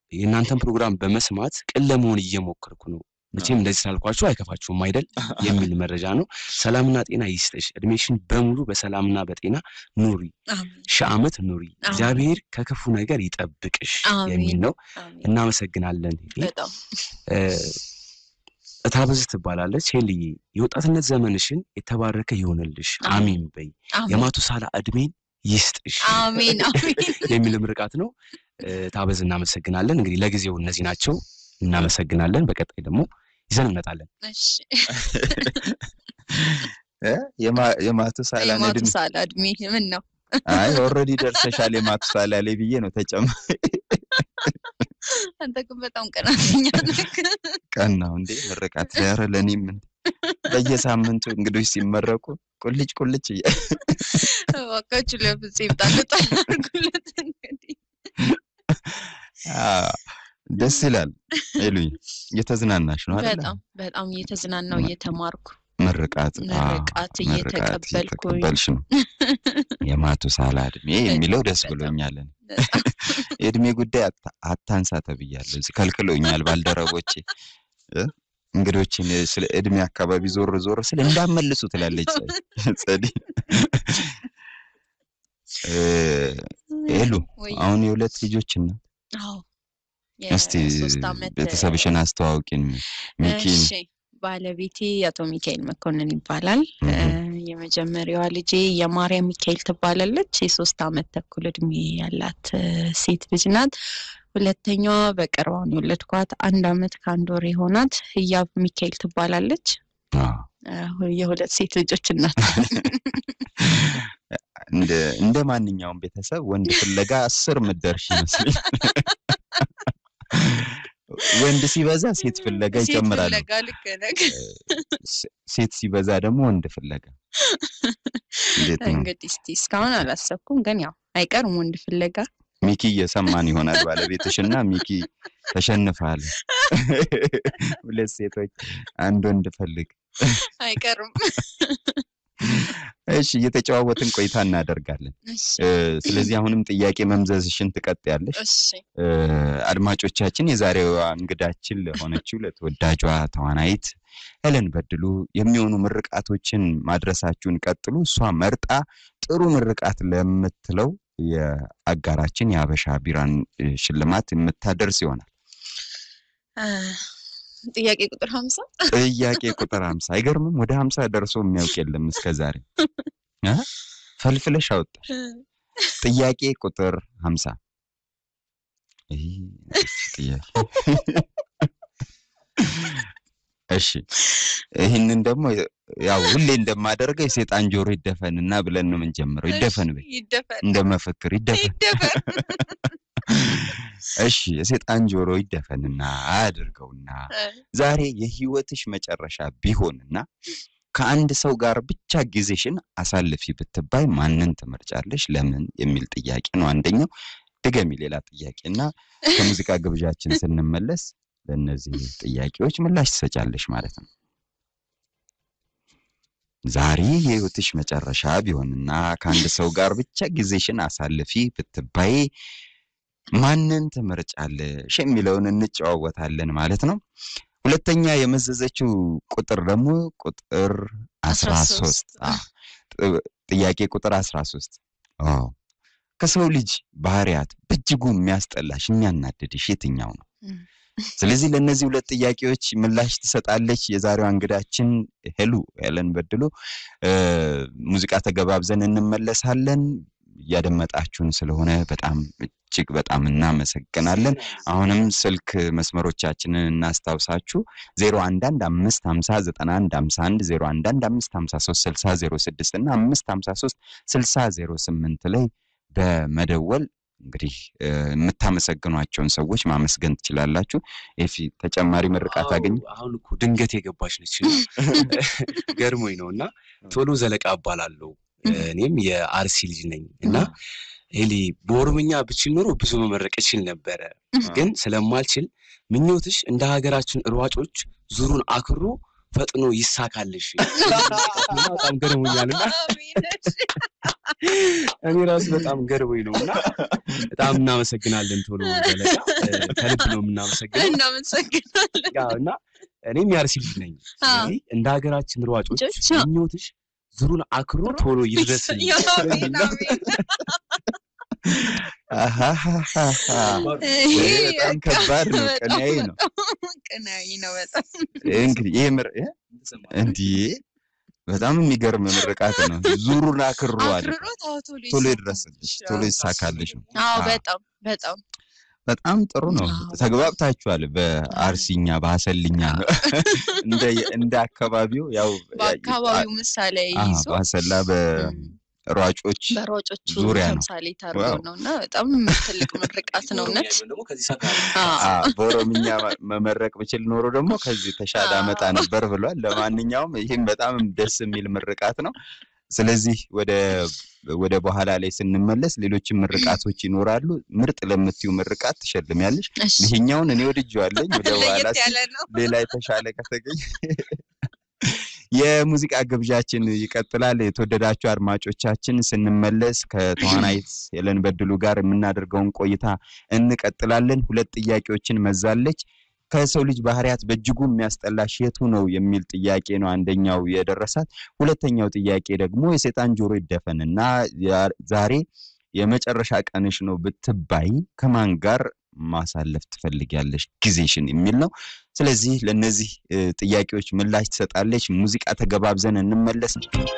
የእናንተን ፕሮግራም በመስማት ቅን ለመሆን እየሞከርኩ ነው። መቼም እንደዚህ ስላልኳችሁ አይከፋችሁም አይደል? የሚል መረጃ ነው። ሰላምና ጤና ይስጥሽ፣ እድሜሽን በሙሉ በሰላምና በጤና ኑሪ፣ አሜን ሺህ ዓመት ኑሪ፣ አሜን። እግዚአብሔር ከክፉ ነገር ይጠብቅሽ አሜን። የሚል ነው። አሜን። እናመሰግናለን። በጣም እታበዝ ትባላለች። ሄልዬ የወጣትነት ዘመንሽን የተባረከ ይሆንልሽ፣ አሚን በይ። አሜን የማቱሳላ እድሜን ይስጥሽ አሜን አሜን። የሚል ምርቃት ነው። ታበዝ እናመሰግናለን። እንግዲህ ለጊዜው እነዚህ ናቸው። እናመሰግናለን። በቀጣይ ደግሞ ይዘን እንመጣለን። እሺ እ? የማ- የማቱሳላን እድሜ የማቱሳላ እድሜ ምን ነው? አይ ኦልሬዲ ደርሰሻል የማቱሳላ ላይ ብዬ ነው ተጨማሪ አንተ ግን በጣም ቀናተኛ ነህ። ቀን ነው እንዴ ምርቃት ኧረ ለእኔም እንዴ በየሳምንቱ እንግዶች ሲመረቁ ቁልጭ ቁልጭ እያ እባካችሁ ለፍፄ ጣል ጣል አድርጉለት እንግዲህ አ፣ ደስ ይላል ሄሉኝ እየተዝናናሽ ነው አይደል በጣም በጣም እየተዝናናው እየተማርኩ ምርቃት አ፣ ምርቃት ምርቃት እየተቀበልኩኝ እየተቀበልሽ ነው የማቱሳላ እድሜ የሚለው ደስ በጣም። ብሎኛል እኔ። በጣም የእድሜ ጉዳይ አታ- አታንሳ ተብያለሁ እዚህ ከልክለውኛል ባልደረቦቼ እ? እንግዶችን ስለ እድሜ አካባቢ ዞር ዞር ስለ እንዳመልሱ ትላለች ጸ- ጸዲ እ፣ ሄሉ ወይ አሁን የሁለት ልጆች እናት አዎ እስቲ የሶስት ዓመት ቤተሰብሽን አስተዋውቂን ሚኪን እሺ ባለቤቴ አቶ ሚካኤል መኮንን ይባላል። እህ። እ፣ የመጀመሪያዋ ልጄ የማርያም ሚካኤል ትባላለች። የሶስት ዓመት ተኩል እድሜ ያላት እ፣ ሴት ልጅ ናት። ሁለተኛዋ በቅርባውን የወለድኳት አንድ ዓመት ከአንድ ወር የሆናት ህያብ ሚካኤል ትባላለች። አዎ። እ፣ የሁለት ሴት ልጆች እናት እንደ እንደ ማንኛውም ቤተሰብ ወንድ ፍለጋ አስር ምደርሽ ይመስለኝ ወንድ ሲበዛ ሴት ፍለጋ ሴት ይጨምራሉ ፍለጋ ልክ ነህ። ሴ- ሴት ሲበዛ ደግሞ ወንድ ፍለጋ እንዴት ነው እንግዲህ እስቲ እስካሁን አላሰብኩም፣ ግን ያው አይቀርም ወንድ ፍለጋ ሚኪ እየሰማን ይሆናል ባለቤትሽ እና ሚኪ ተሸንፈሃል ሁለት ሴቶች አንድ ወንድ ፈልግ አይቀርም። እሺ እየተጨዋወትን ቆይታ እናደርጋለን እሺ እ፣ ስለዚህ አሁንም ጥያቄ መምዘዝሽን ትቀጥያለሽ እሺ እ፣ አድማጮቻችን የዛሬዋ እንግዳችን ለሆነችው ለተወዳጇ ተዋናይት ሄለን በድሉ የሚሆኑ ምርቃቶችን ማድረሳችሁን ቀጥሉ። እሷ መርጣ ጥሩ ምርቃት ለምትለው የአጋራችን የሀበሻ ቢራን እ፣ ሽልማት የምታደርስ ይሆናል። አ፣ ጥያቄ ቁጥር ሀምሳ ጥያቄ ቁጥር ሀምሳ አይገርምም? ወደ ሀምሳ ደርሶ የሚያውቅ የለም እስከ ዛሬ እ? ፈልፍለሽ አወጣሽ። ጥያቄ ቁጥር ሀምሳ ይህ ጥያቄ እሺ ይህንን ደግሞ ያው ሁሌ እንደማደርገው የሴጣን ጆሮ ይደፈንና ብለን ነው የምንጀምረው። ይደፈን በይ ይደፈን እንደ መፈክር ይደፈን። ይደፈን። እሺ የሴጣን ጆሮ ይደፈንና አያድርገውና እ፣ ዛሬ የህይወትሽ መጨረሻ ቢሆንና ከአንድ ሰው ጋር ብቻ ጊዜሽን አሳልፊ ብትባይ ማንን ትመርጫለሽ? ለምን? የሚል ጥያቄ ነው አንደኛው። ድገሚ ሌላ ጥያቄ እና ከሙዚቃ ግብዣችን ስንመለስ ለእነዚህ ጥያቄዎች ምላሽ ትሰጫለሽ ማለት ነው። ዛሬ የህይወትሽ መጨረሻ ቢሆንና ከአንድ ሰው ጋር ብቻ ጊዜሽን አሳልፊ ብትባይ ማንን ትመርጫለሽ የሚለውን እንጨዋወታለን ማለት ነው። ሁለተኛ የመዘዘችው ቁጥር ደግሞ ቁጥር አስራ ሶስት 13 ጥያቄ ቁጥር አስራ ሶስት አዎ ከሰው ልጅ ባህሪያት በእጅጉ የሚያስጠላሽ የሚያናድድሽ የትኛው ነው? እም፣ ስለዚህ ለእነዚህ ሁለት ጥያቄዎች ምላሽ ትሰጣለች የዛሬዋ እንግዳችን ሄሉ ሄለን በድሉ። እ፣ ሙዚቃ ተገባብዘን እንመለሳለን። እያደመጣችሁን ስለሆነ በጣም እጅግ በጣም እናመሰግናለን። አሁንም ስልክ መስመሮቻችንን እናስታውሳችሁ ዜሮ አንድ አንድ አምስት ሀምሳ ዘጠና አንድ ሀምሳ አንድ ዜሮ አንድ አንድ አምስት ሀምሳ ሶስት ስልሳ ዜሮ ስድስት እና አምስት ሀምሳ ሶስት ስልሳ ዜሮ ስምንት ላይ በመደወል እንግዲህ እ፣ የምታመሰግኗቸውን ሰዎች ማመስገን ትችላላችሁ። ኤፊ ተጨማሪ ምርቃት አገኘ አዎ፣ አሁን እኮ ድንገት የገባች ነች እና ገርሞኝ ነው እና ቶሎ ዘለቃ እባላለሁ እኔም የአርሲ ልጅ ነኝ እና ሄሊ በኦሮምኛ ብችል ኖሮ ብዙ መመረቅ እችል ነበረ፣ ግን ስለማልችል ምኞትሽ እንደ ሀገራችን ሯጮች ዙሩን አክሮ ፈጥኖ ይሳካልሽ በጣም ገርሞኛል እና እኔ ራሱ በጣም ገርሞኝ ነው እና በጣም እናመሰግናለን ቶሎ ዘለቃ ከልብ ነው የምናመሰግነው እናመሰግናለን። ያው እና እኔም የአርሲ ልጅ ነኝ ስለዚህ እንደ ሀገራችን ሯጮች ልጆች፣ ምኞትሽ ዙሩን አክሮ ቶሎ ይድረስ አሜን፣ አሜን። አሃሃሃሃ። ይሄ ይሄ በጣም በቃ ከባድ ነው፣ በጣም ቅኔያዊ ነው። በጣም ቅኔያዊ ነው በጣም እንግዲህ ይሄ ምር እ? እንዲህ በጣም የሚገርም ምርቃት ነው። ዙሩን አክሮ አለ አክርሮት አዎ፣ ቶሎ ቶሎ ይሳካልሽ። ይድረስልሽ፣ ቶሎ ይሳካልሽ። አዎ አዎ። በጣም በጣም በጣም ጥሩ ነው። አዎ። ተግባብታችኋል። በአርሲኛ በአሰልኛ ነው እንደ እንደ አካባቢው ያው በአካባቢው ምሳሌ አዎ፣ ይዞ በአሰላ እም፣ በሯጮች በሯጮቹ ዙሪያ ነው። ተምሳሌ ታርገው ዋው። ነው እና በጣም ትልቅ ምርቃት ነው እውነት። ደግሞ ከዚህ ሳካ አዎ። አዎ፣ በኦሮምኛ መ- መመረቅ ብችል ኖሮ ደግሞ ከዚህ ተሻለ አዎ። አመጣ ነበር ብሏል። ለማንኛውም ይህም በጣም ደስ የሚል ምርቃት ነው። ስለዚህ ወደ ወደ በኋላ ላይ ስንመለስ ሌሎችም ምርቃቶች ይኖራሉ። ምርጥ ለምትዩ ምርቃት ትሸልሚያለሽ። እሺ፣ ይሄኛውን እኔ ወድጄዋለኝ። ወደ በኋላ ለየት ሲ- ያለ ነው። ሌላ የተሻለ ከተገኘ የሙዚቃ ግብዣችን ይቀጥላል። የተወደዳችሁ አድማጮቻችን ስንመለስ ከተዋናይት ሄለን በድሉ ጋር የምናደርገውን ቆይታ እንቀጥላለን። ሁለት ጥያቄዎችን መዛለች። ከሰው ልጅ ባህሪያት በእጅጉ የሚያስጠላሽ የቱ ነው የሚል ጥያቄ ነው አንደኛው የደረሳት። ሁለተኛው ጥያቄ ደግሞ የሰይጣን ጆሮ ይደፈን እና ያ- ዛሬ የመጨረሻ ቀንሽ ነው ብትባይ ከማን ጋር ማሳለፍ ትፈልጊያለሽ ጊዜሽን የሚል ነው። ስለዚህ ለእነዚህ እ, ጥያቄዎች ምላሽ ትሰጣለች። ሙዚቃ ተገባብዘን እንመለስ።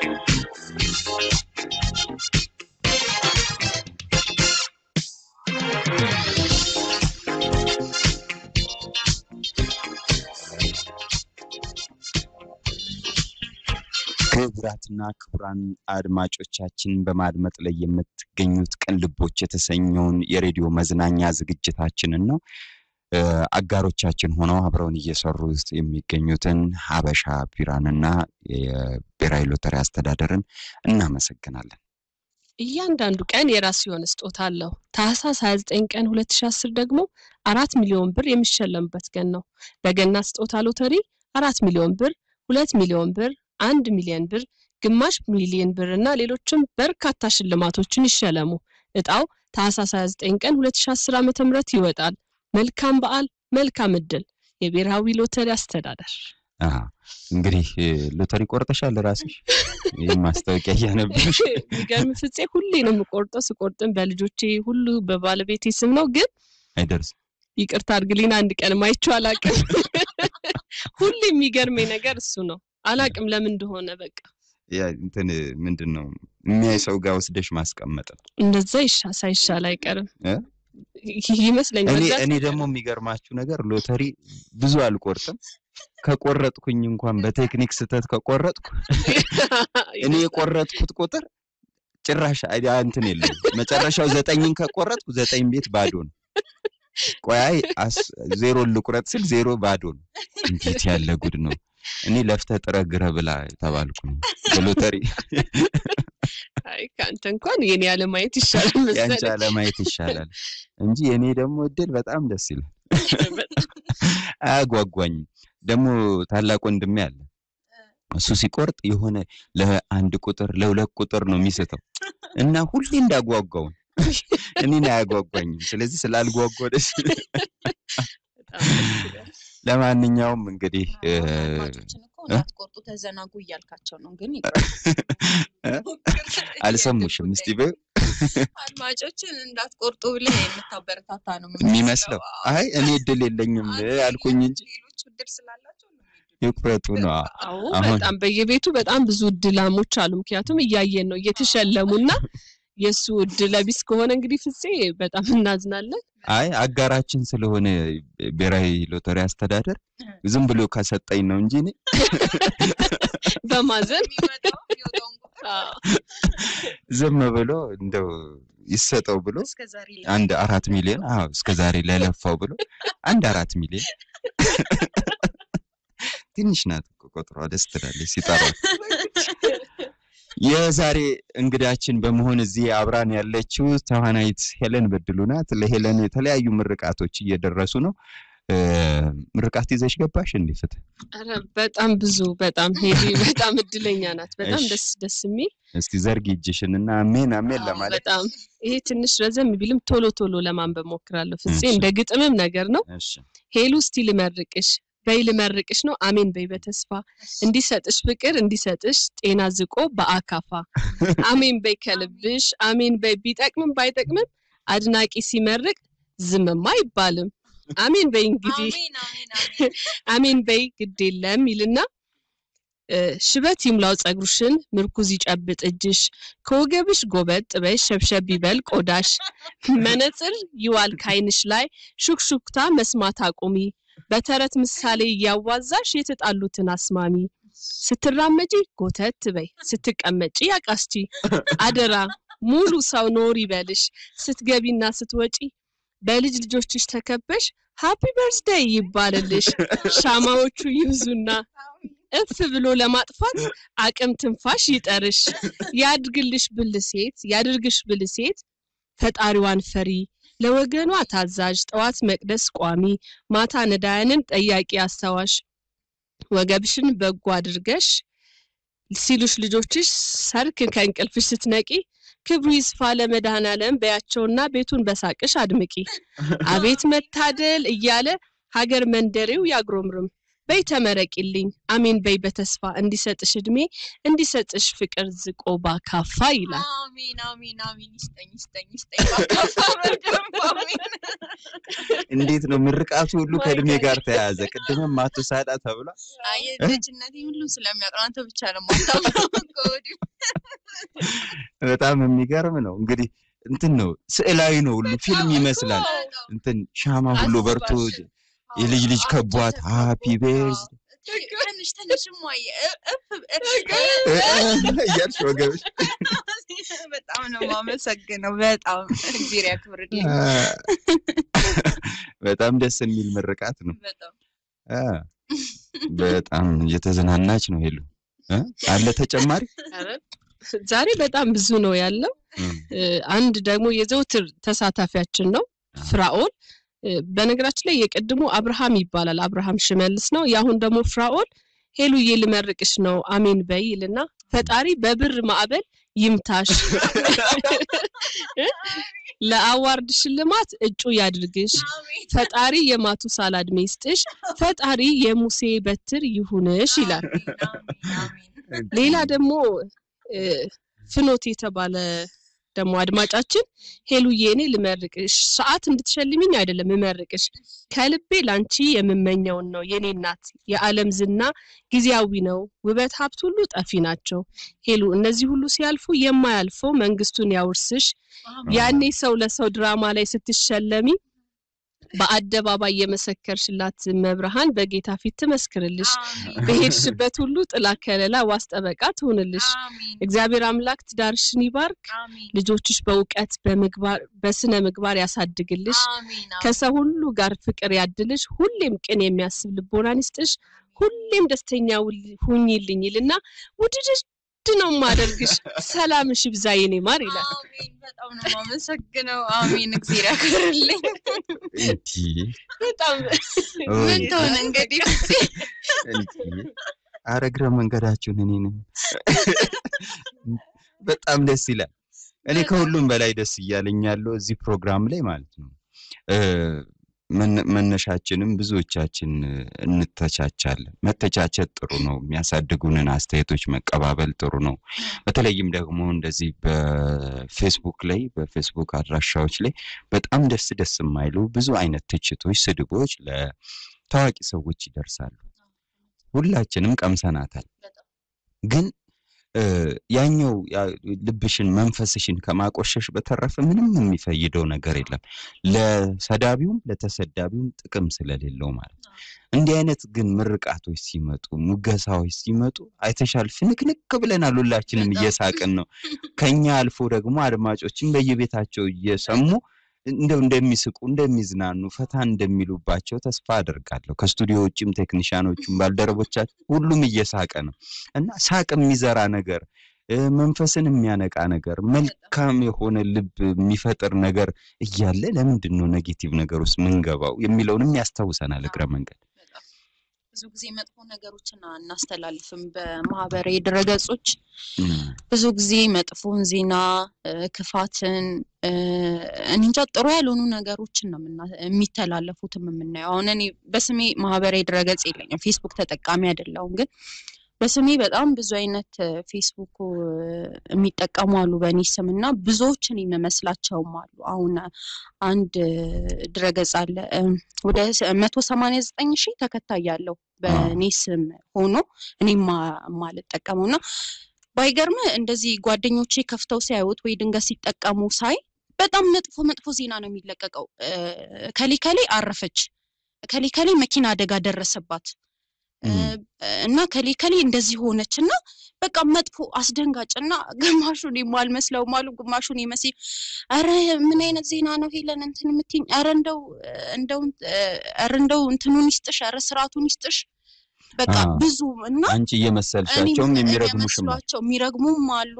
ክቡራትና ክቡራን አድማጮቻችን በማድመጥ ላይ የምትገኙት ቅን ልቦች የተሰኘውን የሬዲዮ መዝናኛ ዝግጅታችንን ነው። እ፣ አጋሮቻችን ሆነው አብረውን እየሰሩ የሚገኙትን ሀበሻ ቢራንና የብሔራዊ ሎተሪ አስተዳደርን እናመሰግናለን። እያንዳንዱ ቀን የራሱ የሆነ ስጦታ አለው። ታህሳስ 29 ቀን 2010 ደግሞ አራት ሚሊዮን ብር የሚሸለምበት ቀን ነው። በገና ስጦታ ሎተሪ አራት ሚሊዮን ብር፣ ሁለት ሚሊዮን ብር፣ አንድ ሚሊዮን ብር፣ ግማሽ ሚሊዮን ብር እና ሌሎችም በርካታ ሽልማቶችን ይሸለሙ። እጣው ታህሳስ 29 ቀን 2010 ዓ.ም ይወጣል። መልካም በዓል፣ መልካም እድል። የብሔራዊ ሎተሪ አስተዳደር አሃ፣ እንግዲህ እ፣ ሎተሪ ቆርጠሻል ራስሽ? ይህ ማስታወቂያ እያነበብሽ የሚገርም ፍፄ ሁሌ ነው የምቆርጠው። ስቆርጥም በልጆቼ ሁሉ በባለቤቴ ስም ነው ግን አይደርስም። ይቅርታ አድርግልኝ አንድ ቀን ማይቼው አላቅም። ሁሌ የሚገርመኝ ነገር እሱ ነው። አላቅም ለምን እንደሆነ በቃ ያ እንትን ምንድን ነው የሚያይ ሰው ጋር ወስደሽ ማስቀመጥ ነው። እንደዛ ይሻ ሳይሻል አይቀርም እ? ይመስለኛል። እኔ መግዛት እኔ አይቀርም። ደግሞ የሚገርማችሁ ነገር ሎተሪ ብዙ አልቆርጥም። ከቆረጥኩኝ እንኳን በቴክኒክ ስህተት ከቆረጥኩ እኔ የቆረጥኩት ቁጥር ጭራሽ አይ- አ- እንትን የለም። መጨረሻው ዘጠኝን ከቆረጥኩ ዘጠኝ ቤት ባዶ ነው። ቆይ አስ- ዜሮ ልቁረጥ ስል ዜሮ ባዶ ነው። እንዴት ያለ ጉድ ነው! እኔ ለፍተህ ጥረህ ግረህ ብላ የተባልኩ ነው በሎተሪ። አይ ከአንተ እንኳን የኔ ያለማየት ይሻላል ያንቺ መሰለኝ። አለማየት ይሻላል እንጂ የእኔ ደግሞ እድል በጣም ደስ ይላል። በጣም አያጓጓኝም። ደግሞ ታላቅ ወንድሜ አለ። እሱ ሲቆርጥ የሆነ ለአንድ ቁጥር ለሁለት ቁጥር ነው የሚስተው እና ሁሌ እንዳጓጓው ነው። እኔን አያጓጓኝም። ስለዚህ ስላልጓጓ ደስ ይላል። በጣም ደስ ይላል። ለማንኛውም እንግዲህ እ፣ አድማጮችን እኮ እንዳትቆርጡ ተዘናጉ እያልካቸው ነው። ግን ይቅር። አልሰሙሽም። እስቲ በይው አድማጮችን እንዳትቆርጡ ብለህ የምታበረታታ ነው የሚመስለው። አይ እኔ እድል የለኝም አልኩኝ እንጂ ሌሎች እድል ስላላቸው ነው ይቁረጡ ነው። አዎ አሁን- በጣም በየቤቱ በጣም ብዙ እድላሞች አሉ። ምክንያቱም እያየን ነው እየተሸለሙና የእሱ እድለ ቢስ ከሆነ እንግዲህ ፍፄ በጣም እናዝናለን። አይ አጋራችን ስለሆነ ብሔራዊ ሎተሪ አስተዳደር ዝም ብሎ ከሰጠኝ ነው እንጂ እኔ በማዘን የሚመጣው የሚወጣውን ቁጥር አዎ። ዝም ብሎ እንደው ይሰጠው ብሎ እስከ ዛሬ አንድ አራት ሚሊዮን አዎ እስከ ዛሬ ለለፋው ብሎ አንድ አራት ሚሊዮን ትንሽ ናት እኮ ቁጥሯ ደስ ትላለች ሲጠሯት። የዛሬ እንግዳችን በመሆን እዚህ አብራን ያለችው ተዋናይት ሄለን በድሉ ናት። ለሄለን የተለያዩ ምርቃቶች እየደረሱ ነው። እ፣ ምርቃት ይዘሽ ገባሽ እንዴ ፍትህ? ኧረ በጣም ብዙ በጣም ሄዲ በጣም እድለኛ ናት። በጣም እሺ። ደስ ደስ የሚል እስኪ ዘርጊ እጅሽን እና አሜን አሜን አዎ፣ ለማለት በጣም ይሄ ትንሽ ረዘም ቢልም ቶሎ ቶሎ ለማንበብ ሞክራለሁ። ፍፄ እሺ። እንደ ግጥምም ነገር ነው። እሺ ሄሉ እስቲ ልመርቅሽ በይ ልመርቅሽ ነው አሜን በይ በተስፋ እንዲሰጥሽ ፍቅር እንዲሰጥሽ ጤና ዝቆ በአካፋ አሜን በይ ከልብሽ አሜን በይ ቢጠቅምም ባይጠቅምም አድናቂ ሲመርቅ ዝምማ አይባልም። አሜን በይ እንግዲህ አሜን አሜን አሜን አሜን በይ ግድ የለም ይልና እ፣ ሽበት ይሙላው ጸጉርሽን ምርኩዝ ይጨብጥ እጅሽ ከወገብሽ ጎበጥ በይ ሸብሸብ ይበል ቆዳሽ መነጽር ይዋል ካይንሽ ላይ ሹክሹክታ መስማት አቁሚ በተረት ምሳሌ እያዋዛሽ የተጣሉትን አስማሚ ስትራመጂ ጎተት በይ ስትቀመጪ ያቃስቺ አደራ ሙሉ ሰው ኖር ይበልሽ ስትገቢና ስትወጪ በልጅ ልጆችሽ ተከበሽ ሃፒ በርዝደይ ይባልልሽ ሻማዎቹ ይብዙና እፍ ብሎ ለማጥፋት አቅም ትንፋሽ ይጠርሽ ያድርግልሽ ብልሴት ያድርግሽ ብልሴት ፈጣሪዋን ፈሪ ለወገኗ ታዛዥ ጠዋት መቅደስ ቋሚ ማታ ነዳያንን ጠያቂ አስታዋሽ ወገብሽን በጎ አድርገሽ ሲሉሽ ልጆችሽ ሰርክ ከእንቅልፍሽ ስትነቂ ክብሩ ይስፋ ለመድኃኔዓለም በያቸውና ቤቱን በሳቅሽ አድምቂ አቤት መታደል እያለ ሀገር መንደሬው ያግሮምርም በይ ተመረቂልኝ አሜን በይ በተስፋ እንዲሰጥሽ እድሜ እንዲሰጥሽ ፍቅር ዝቆ ባካፋ ይላል። አሜን አሜን አሜን ይስጠኝ ይስጠኝ ይስጠኝ ባካፋ በደንብ አሜን እንዴት ነው ምርቃቱ ሁሉ My ከእድሜ God. ጋር ተያያዘ። ቅድምም አቶ ሳዳ ተብሏል። አይ ልጅነቴ ሁሉም ስለሚያውቅ ነው። አንተ ብቻ ነው የማታውቀው ከወዲሁ በጣም የሚገርም ነው። እንግዲህ እንትን ነው ስዕላዊ ነው ሁሉ ፊልም ይመስላል። በጣም እንትን ሻማ ሁሉ በርቶ አስባሽ። የልጅ ልጅ ከቧት ሃፒ ቤርዝ ትንሽ ትንሽ ሟየ እፍ እያልሽ ወገብሽ በጣም ነው የማመሰግነው። በጣም እግዚአብሔር ያክብርልኝ። በጣም ደስ የሚል ምርቃት ነው። በጣም አ፣ በጣም እየተዝናናች ነው ሄሉ እ? አለ ተጨማሪ ኧረ ዛሬ በጣም ብዙ ነው ያለው። እም፣ እ፣ አንድ ደግሞ የዘውትር ተሳታፊያችን ነው ፍራኦል። እ፣ በነገራችን ላይ የቅድሙ አብርሃም ይባላል፣ አብርሃም ሽመልስ ነው። የአሁን ደግሞ ፍራኦል ሄሉዬ ልመርቅሽ ነው አሜን በይ ይልና ፈጣሪ በብር ማዕበል ይምታሽ እ፣ ለአዋርድ ሽልማት እጩ ያድርግሽ አሜን ፈጣሪ የማቱሳላ ዕድሜ ይስጥሽ ፈጣሪ የሙሴ በትር ይሁንሽ ይላል። አሜን አሜን ሌላ ደግሞ እ፣ ፍኖት የተባለ ደግሞ አድማጫችን ሄሉዬ እኔ ልመርቅሽ ሰዓት እንድትሸልሚኝ አይደለም እመርቅሽ ከልቤ ላንቺ የምመኘውን ነው የኔ እናት የዓለም ዝና ጊዜያዊ ነው ውበት ሀብት ሁሉ ጠፊ ናቸው ሄሉ እነዚህ ሁሉ ሲያልፉ የማያልፈው መንግስቱን ያውርስሽ ያኔ ሰው ለሰው ድራማ ላይ ስትሸለሚ በአደባባይ የመሰከርሽላት መብርሃን በጌታ ፊት ትመስክርልሽ አሜን በሄድሽበት ሁሉ ጥላ ከለላ ዋስ ጠበቃ ትሁንልሽ አሜን እግዚአብሔር አምላክ ትዳርሽን ይባርክ አሜን ልጆችሽ በእውቀት በምግባር በስነ ምግባር ያሳድግልሽ አሜን ከሰው ሁሉ ጋር ፍቅር ያድልሽ ሁሌም ቅን የሚያስብ ልቦናን ይስጥሽ ሁሌም ደስተኛ ውል- ሁኚልኝ ይልና ውድድድ ነው ማደርግሽ ሰላምሽ ይብዛ የኔ ማር ይላል አሜን በጣም ነው የማመሰግነው። አሜን እግዚአብሔር ያክብርልኝ። እንዲህ በጣም ምን ትሆን እንግዲህ እንዲህ ኧረ እግረ መንገዳችሁን እኔንም በጣም ደስ ይላል። እኔ ከሁሉም በላይ ደስ እያለኝ ያለው እዚህ ፕሮግራም ላይ ማለት ነው እ፣ መነ- መነሻችንም ብዙዎቻችን እ፣ እንተቻቻለን። መተቻቸት ጥሩ ነው። የሚያሳድጉንን አስተያየቶች መቀባበል ጥሩ ነው። በተለይም ደግሞ እንደዚህ በፌስቡክ ላይ በፌስቡክ አድራሻዎች ላይ በጣም ደስ ደስ የማይሉ ብዙ አይነት ትችቶች፣ ስድቦች ለታዋቂ ሰዎች ይደርሳሉ። ሁላችንም ቀምሰናታል። ግን እ፣ ያኛው ያ- ልብሽን መንፈስሽን ከማቆሸሽ በተረፈ ምንም የሚፈይደው ነገር የለም። ለሰዳቢውም ለተሰዳቢውም ጥቅም ስለሌለው ማለት ነው። እንዲህ አይነት ግን ምርቃቶች ሲመጡ፣ ሙገሳዎች ሲመጡ አይተሻል፣ ፍንክንክ ብለናል። ሁላችንም በጣም። እየሳቅን ነው። ከኛ አልፎ ደግሞ አድማጮችን በየቤታቸው እየሰሙ እንደው እንደሚስቁ እንደሚዝናኑ ፈታ እንደሚሉባቸው ተስፋ አደርጋለሁ። ከስቱዲዮ ውጭም ቴክኒሽያኖቹም ባልደረቦቻችን ሁሉም እየሳቀ ነው እና ሳቅ የሚዘራ ነገር መንፈስን የሚያነቃ ነገር፣ መልካም የሆነ ልብ የሚፈጥር ነገር እያለ ለምንድን ነው ኔጌቲቭ ነገር ውስጥ ምንገባው የሚለውንም ያስታውሰናል እግረ መንገድ። ብዙ ጊዜ መጥፎ ነገሮችን አናስተላልፍም በማህበራዊ ድረገጾች። ብዙ ጊዜ መጥፎን ዜና፣ ክፋትን፣ እኔ እንጃ ጥሩ ያልሆኑ ነገሮችን ነው የሚተላለፉትም የምናየው። አሁን እኔ በስሜ ማህበራዊ ድረገጽ የለኝም፣ ፌስቡክ ተጠቃሚ አይደለሁም ግን በስሜ በጣም ብዙ አይነት ፌስቡክ የሚጠቀሙ አሉ በእኔ ስም እና ብዙዎችን የሚመስላቸውም አሉ። አሁን አንድ ድረገጽ አለ ወደ መቶ ሰማንያ ዘጠኝ ሺህ ተከታይ ያለው በእኔ ስም ሆኖ እኔ ማልጠቀመው እና ባይገርም እንደዚህ ጓደኞቼ ከፍተው ሲያዩት ወይ ድንገት ሲጠቀሙ ሳይ በጣም መጥፎ መጥፎ ዜና ነው የሚለቀቀው። ከሌ ከሌ አረፈች፣ ከሌ ከሌ መኪና አደጋ ደረሰባት እና ከሌ ከሌ እንደዚህ ሆነች እና በቃ መጥፎ አስደንጋጭ እና ግማሹን የማልመስለውም አሉ ግማሹን የመሲ ኧረ ምን አይነት ዜና ነው ሄለን እንትን የምትይኝ? ኧረ እንደው እንደው ኧረ እንደው እንትኑን ይስጥሽ፣ ኧረ ስርዓቱን ይስጥሽ። በቃ ብዙ እና አንቺ እየመሰልሻቸውም የሚረግሙሽም የሚመስሏቸው የሚረግሙም አሉ።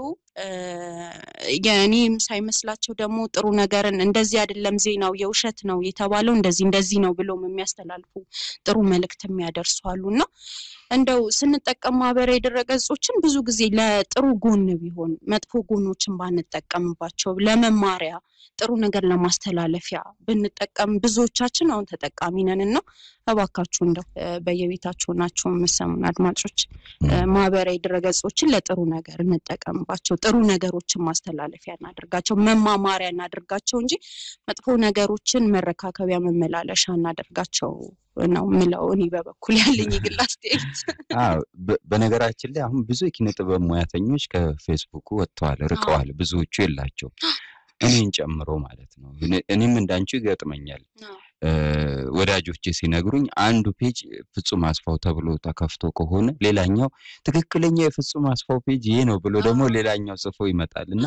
የእኔም ሳይመስላቸው ደግሞ ጥሩ ነገርን እንደዚህ አይደለም ዜናው የውሸት ነው የተባለው እንደዚህ እንደዚህ ነው ብሎም የሚያስተላልፉ ጥሩ መልእክት የሚያደርሱ አሉ እና እንደው ስንጠቀም ማህበራዊ ድረገጾችን ብዙ ጊዜ ለጥሩ ጎን ቢሆን መጥፎ ጎኖችን ባንጠቀምባቸው ለመማሪያ ጥሩ ነገር ለማስተላለፊያ ብንጠቀም ብዙዎቻችን አሁን ተጠቃሚ ነን እና እባካችሁ እንደው በየቤታችሁ ናችሁ የምሰሙን አድማጮች ማህበራዊ ድረገጾችን ለጥሩ ነገር እንጠቀምባቸው። ጥሩ ነገሮችን ማስተላለፊያ እናደርጋቸው፣ መማማሪያ እናደርጋቸው እንጂ መጥፎ ነገሮችን መረካከቢያ መመላለሻ እናደርጋቸው ነው ምለው እኔ በበኩል ያለኝ የግል አስተያየት። በነገራችን ላይ አሁን ብዙ የኪነ ጥበብ ሙያተኞች ከፌስቡኩ ወጥተዋል፣ ርቀዋል። ብዙዎቹ የላቸው እኔን ጨምሮ ማለት ነው። እኔም እንዳንቺ ይገጥመኛል። ወዳጆቼ ሲነግሩኝ አንዱ ፔጅ ፍጹም አስፋው ተብሎ ተከፍቶ ከሆነ ሌላኛው ትክክለኛ የፍጹም አስፋው ፔጅ ይሄ ነው ብሎ ደግሞ ሌላኛው ጽፎ ይመጣል እና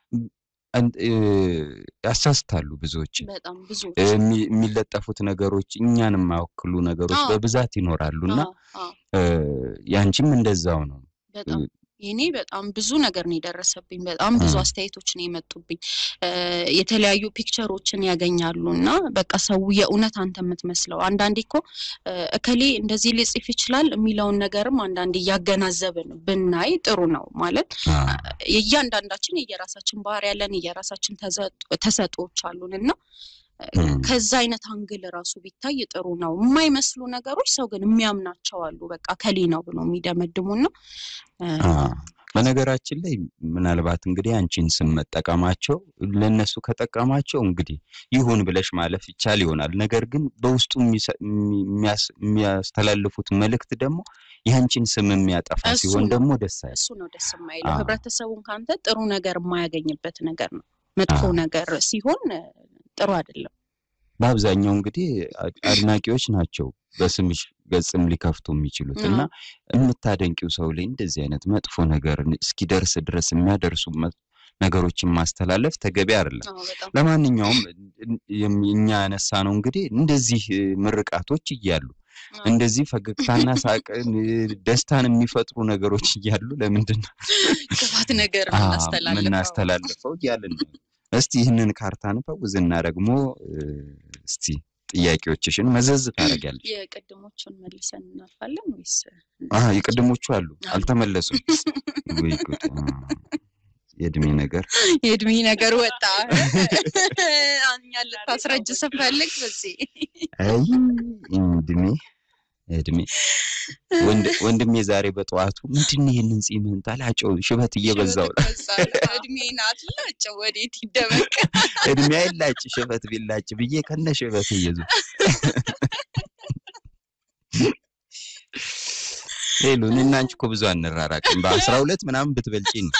ያሳስታሉ። ብዙዎች በጣም ብዙ የሚለጠፉት ነገሮች እኛን የማይወክሉ ነገሮች በብዛት ይኖራሉ እና ያንቺም እንደዛው ነው። የኔ በጣም ብዙ ነገር ነው የደረሰብኝ። በጣም ብዙ አስተያየቶች ነው የመጡብኝ። የተለያዩ ፒክቸሮችን ያገኛሉ እና በቃ ሰው የእውነት አንተ የምትመስለው አንዳንዴ እኮ እከሌ እንደዚህ ሊጽፍ ይችላል የሚለውን ነገርም አንዳንዴ እያገናዘብን ብናይ ጥሩ ነው። ማለት የእያንዳንዳችን የየራሳችን ባህሪ ያለን የየራሳችን ተሰጦዎች አሉን እና ከዛ አይነት አንግል ራሱ ቢታይ ጥሩ ነው። የማይመስሉ ነገሮች ሰው ግን የሚያምናቸው አሉ። በቃ ከሌ ነው ብሎ የሚደመድሙና በነገራችን ላይ ምናልባት እንግዲህ አንቺን ስም መጠቀማቸው ለእነሱ ከጠቀማቸው እንግዲህ ይሁን ብለሽ ማለፍ ይቻል ይሆናል። ነገር ግን በውስጡ የሚያስተላልፉት መልእክት ደግሞ የአንቺን ስም የሚያጠፋ ሲሆን ደግሞ ደስ አይልም። እሱ ነው ደስ የማይለው። ህብረተሰቡን ከአንተ ጥሩ ነገር የማያገኝበት ነገር ነው። መጥፎ ነገር ሲሆን ጥሩ አይደለም። በአብዛኛው እንግዲህ አድናቂዎች ናቸው በስምሽ ገጽም ሊከፍቱ የሚችሉት እና የምታደንቂው ሰው ላይ እንደዚህ አይነት መጥፎ ነገር እስኪደርስ ድረስ የሚያደርሱ ነገሮችን ማስተላለፍ ተገቢ አይደለም። ለማንኛውም እኛ ያነሳ ነው እንግዲህ እንደዚህ ምርቃቶች እያሉ እንደዚህ ፈገግታና ሳቅን ደስታን የሚፈጥሩ ነገሮች እያሉ ለምንድን ነው ክፋት ነገር የምናስተላልፈው እያልን ነው። እስቲ ይህንን ካርታ ንፈውዝና ደግሞ እስቲ ጥያቄዎችሽን መዘዝ ታደርጊያለሽ። የቅድሞቹን መልሰን እናልፋለን ወይስ? የቅድሞቹ አሉ አልተመለሱም። ወይ ጉድ! የእድሜ ነገር የእድሜ ነገር ወጣ። እኛ ልታስረጅ ስፈልግ በዚህ አይ እድሜ እድሜ ወንድሜ ዛሬ በጠዋቱ ምንድን ነው ይህንን ጺምህን ታላጨው ሽበት እየበዛው ነው። እድሜ ናት ላጨው ወዴት ይደበቅ? እድሜ አይላጭ ሽበት ቢላጭ ብዬ ከነ ሽበት እየዙ ሌሉ እኔና አንቺ እኮ ብዙ አንራራቅም። በአስራ ሁለት ምናምን ብትበልጪ ነው።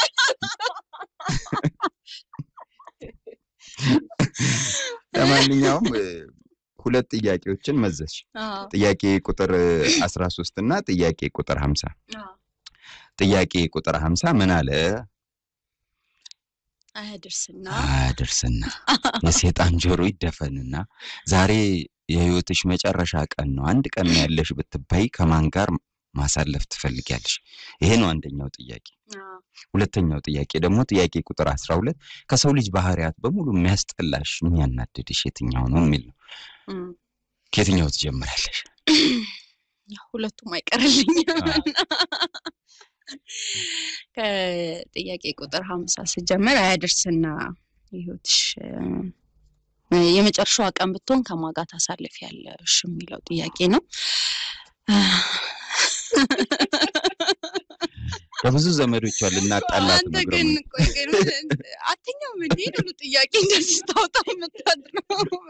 ለማንኛውም ሁለት ጥያቄዎችን መዘዝሽ። ጥያቄ ቁጥር አስራ ሶስት እና ጥያቄ ቁጥር ሀምሳ ጥያቄ ቁጥር ሀምሳ ምን አለ? አያድርስና አያድርስና የሴጣን ጆሮ ይደፈንና ዛሬ የህይወትሽ መጨረሻ ቀን ነው፣ አንድ ቀን ነው ያለሽ ብትባይ ከማን ጋር ማሳለፍ ትፈልጊያለሽ? ይሄ ነው አንደኛው ጥያቄ። ሁለተኛው ጥያቄ ደግሞ ጥያቄ ቁጥር አስራ ሁለት ከሰው ልጅ ባህሪያት በሙሉ የሚያስጠላሽ የሚያናድድሽ የትኛው ነው የሚል ነው። እም፣ ከየትኛው ትጀምራለሽ? ያው ሁለቱም አይቀርልኝም አዎ። ከጥያቄ ቁጥር ሀምሳ ስጀምር አያደርስና ህይወትሽ እ፣ የመጨረሻዋ ቀን ብትሆን ከማን ጋር ታሳልፊያለሽ የሚለው ጥያቄ ነው። ከብዙ ዘመዶቿ ልናጣላት አንተ ነው ግን ግርማ። ቆይ ግን አትኛም እንዴ ሁሉ ጥያቄ እንደዚህ ታውጣ የምታድረው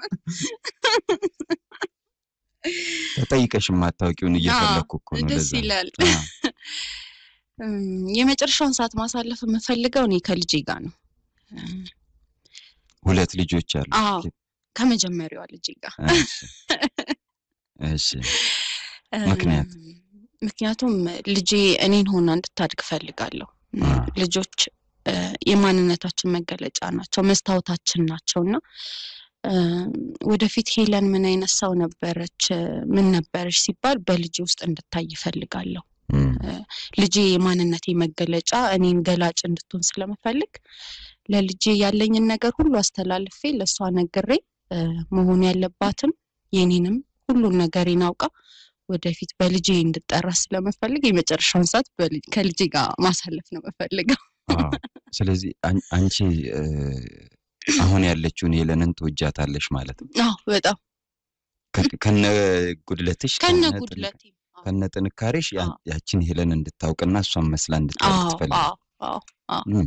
ተጠይቀሽ የማታውቂውን እየፈለግኩ እኮ ነው። ደስ ለዛ ነው። ይላል። አዎ። እም፣ የመጨረሻውን ሰዓት ማሳለፍ የምፈልገው እኔ ከልጄ ጋር ነው። እም፣ ሁለት ልጆች አሉ። አዎ ከመጀመሪያዋ ልጄ ጋር እሺ እሺ ምክንያት? እም፣ ምክንያቱም ልጄ እኔን ሆና እንድታድግ እፈልጋለሁ። እም፣ አዎ። ልጆች እ፣ የማንነታችን መገለጫ ናቸው፣ መስታወታችን ናቸው እና እም፣ ወደፊት ሄለን ምን አይነት ሰው ነበረች፣ እ፣ ምን ነበረች ሲባል በልጄ ውስጥ እንድታይ እፈልጋለሁ። እም፣ ልጄ የማንነቴ መገለጫ እኔን ገላጭ እንድትሆን ስለምፈልግ ለልጄ ያለኝን ነገር ሁሉ አስተላልፌ ለእሷ ነግሬ እ፣ መሆን ያለባትን የኔንም ሁሉን ነገሬን አውቃ ወደፊት በልጄ እንድጠራ ስለምፈልግ የመጨረሻውን ሰዓት በልጅ- ከልጄ ጋር ማሳለፍ ነው የምፈልገው። አዎ። ስለዚህ አን- አንቺ እ፣ አሁን ያለችውን ሄለንን ትወጃታለሽ ማለት ነው። አዎ በጣም ከ- ከነ ጉድለትሽ ከነ ጥንካ- ጉድለቴ ከነ ጥንካሬሽ ያ- አዎ። ያችን ሄለን እንድታውቅና እሷን መስላ እንድታውቅ አዎ ትፈልጊ አዎ አዎ እም፣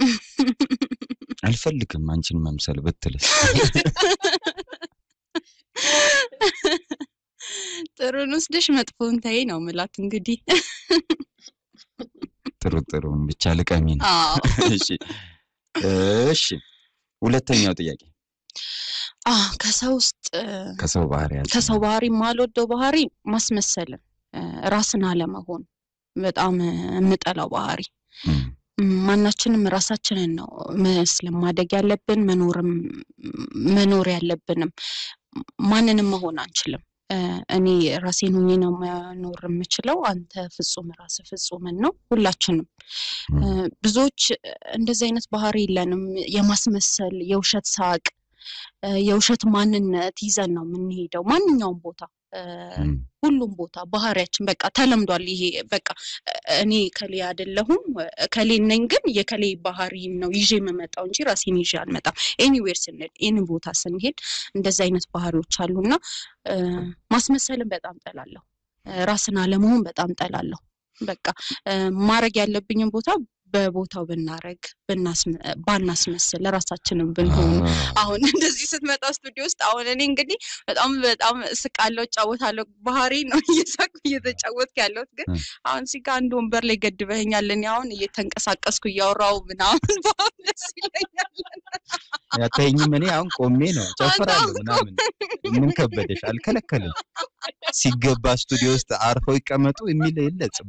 አልፈልግም አንቺን መምሰል ብትልስ? ጥሩን ወስደሽ መጥፎን ተይ ነው ምላት እንግዲህ። ጥሩ ጥሩን ብቻ ልቀሚ ነው። አዎ እሺ እሺ። ሁለተኛው ጥያቄ አዎ ከሰው ውስጥ እ፣ ከሰው ባህሪያት ከሰው ባህሪ የማልወደው ባህሪ ማስመሰልን እ፣ ራስን አለመሆን በጣም እ፣ የምጠላው ባህሪ እም፣ ም፣ ማናችንም ራሳችንን ነው መስለን ማደግ ያለብን መኖርም መኖር ያለብንም ማንንም መሆን አንችልም እ፣ እኔ ራሴን ሆኜ ነው መኖር የምችለው አንተ ፍጹም ራስ ፍጹምን ነው ሁላችንም እም፣ እ፣ ብዙዎች እንደዚህ አይነት ባህሪ የለንም የማስመሰል የውሸት ሳቅ እ፣ የውሸት ማንነት ይዘን ነው የምንሄደው ማንኛውም ቦታ እ፣ እም፣ ሁሉም ቦታ ባህሪያችን በቃ ተለምዷል። ይሄ በቃ እ፣ እኔ ከሌ አይደለሁም ከሌ ነኝ፣ ግን የከሌ ባህሪ ነው ይዤ የምመጣው እንጂ ራሴን ይዤ አልመጣም። ኤኒዌር ስንሄድ ኤኒ ቦታ ስንሄድ እንደዚህ አይነት ባህሪዎች አሉና እ፣ ማስመሰልን በጣም ጠላለሁ። እ፣ ራስን አለመሆን በጣም ጠላለሁ። በቃ እ፣ ማድረግ ያለብኝን ቦታ በቦታው ብናረግ ብናስመ- ባናስመስል ራሳችንን ብንሆን አዎ። አሁን እንደዚህ ስትመጣ ስቱዲዮ ውስጥ አሁን እኔ እንግዲህ በጣም በጣም እስቃለሁ፣ እጫወታለሁ። ባህሪ ነው እየሳቅሁ እየተጫወትኩ ያለሁት ግን እ። አሁን እዚህ ጋር አንድ ወንበር ላይ ገድበኸኛል። እኔ አሁን እየተንቀሳቀስኩ እያወራሁ ምናምን በአሁን ደስ ይለኛል። ያታየኝም እኔ አሁን ቆሜ ነው ጨፍራለሁ አሁን ምናምን። ምን ከበደሽ? አልከለከልም። ሲገባ ስቱዲዮ ውስጥ አርፈው ይቀመጡ የሚል የለ ጽሙ።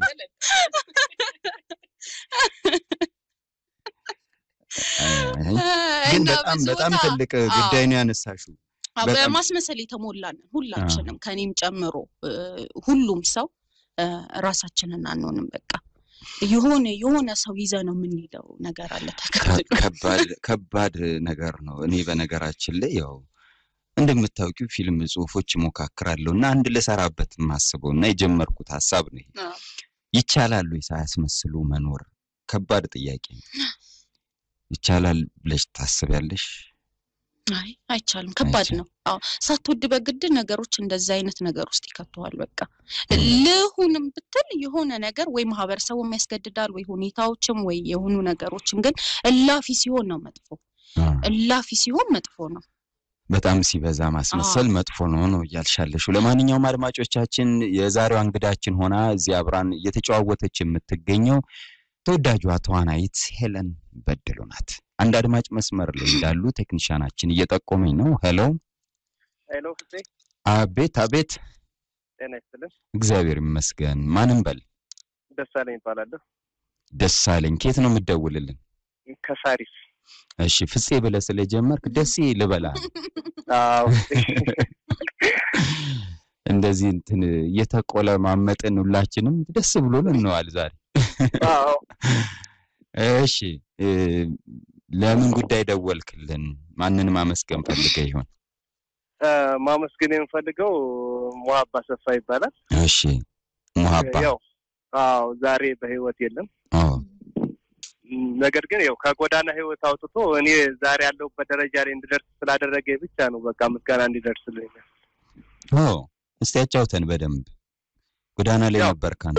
አይ፣ ግን እና በጣም ብዙ በጣም ቦታ ትልቅ ጉዳይ ነው ያነሳሽው። አዎ፣ በጣም- በማስመሰል የተሞላን ሁላችንም ከኔም ጨምሮ እ፣ ሁሉም ሰው እ፣ ራሳችንን አንሆንም። በቃ የሆነ የሆነ ሰው ይዘ ነው የምንሄደው ነገር አለ ተከትሎ ከባድ ከባድ ነገር ነው። እኔ በነገራችን ላይ ያው እንደምታውቂው ፊልም ጽሁፎች እሞካክራለሁ እና አንድ ልሰራበት የማስበው እና የጀመርኩት ሀሳብ ነው። ይሄ አዎ። ይቻላል ወይ ሳያስመስሉ መኖር? ከባድ ጥያቄ ነው። ይቻላል ብለሽ ታስቢያለሽ? አይ አይቻልም። ከባድ አይቻልም። ነው። አዎ ሳትወድ በግድ ነገሮች እንደዛ አይነት ነገር ውስጥ ይከተዋል። በቃ ልሁንም ብትል የሆነ ነገር ወይ ማህበረሰቡም ያስገድዳል ወይ ሁኔታዎችም ወይ የሆኑ ነገሮችም፣ ግን እላፊ ሲሆን ነው መጥፎ። አዎ። እላፊ ሲሆን መጥፎ ነው። በጣም ሲበዛ ማስመሰል መጥፎ ነው ነው እያልሻለሽ። ለማንኛውም አድማጮቻችን የዛሬዋ እንግዳችን ሆና እዚህ አብራን እየተጨዋወተች የምትገኘው ተወዳጇ ተዋናይት ሄለን በድሉ ናት። አንድ አድማጭ መስመር ላይ እንዳሉ ቴክኒሻናችን እየጠቆመኝ ነው። ሄሎ፣ ሄሎ ፍፄ አቤት አቤት። ጤና ይስጥልን። እግዚአብሔር ይመስገን። ማንም በል ደሳለኝ እባላለሁ ደሳለኝ። ከየት ነው የምትደውልልን? ከሳሪስ። እሺ ፍፄ ብለህ ስለጀመርክ ደሴ ልበላ ነው። አዎ እንደዚህ እንትን እየተቆለማመጥን ሁላችንም ደስ ብሎን እንዋል ዛሬ። አዎ እሺ እ፣ ለምን ጉዳይ ደወልክልን? ማንን ማመስገን ፈልገ ይሆን? እ፣ ማመስገን የምፈልገው ሙሀባ ሰፋ ይባላል። እሺ ሙሀባ ያው አዎ ዛሬ በህይወት የለም። አዎ ም፣ ነገር ግን ያው ከጎዳና ህይወት አውጥቶ እኔ ዛሬ ያለሁበት ደረጃ ላይ እንድደርስ ስላደረገ ብቻ ነው በቃ ምስጋና እንዲደርስልኝ። ኦ እስቲ ያጫውተን በደንብ ጎዳና ላይ ያው- ነበር ካንተ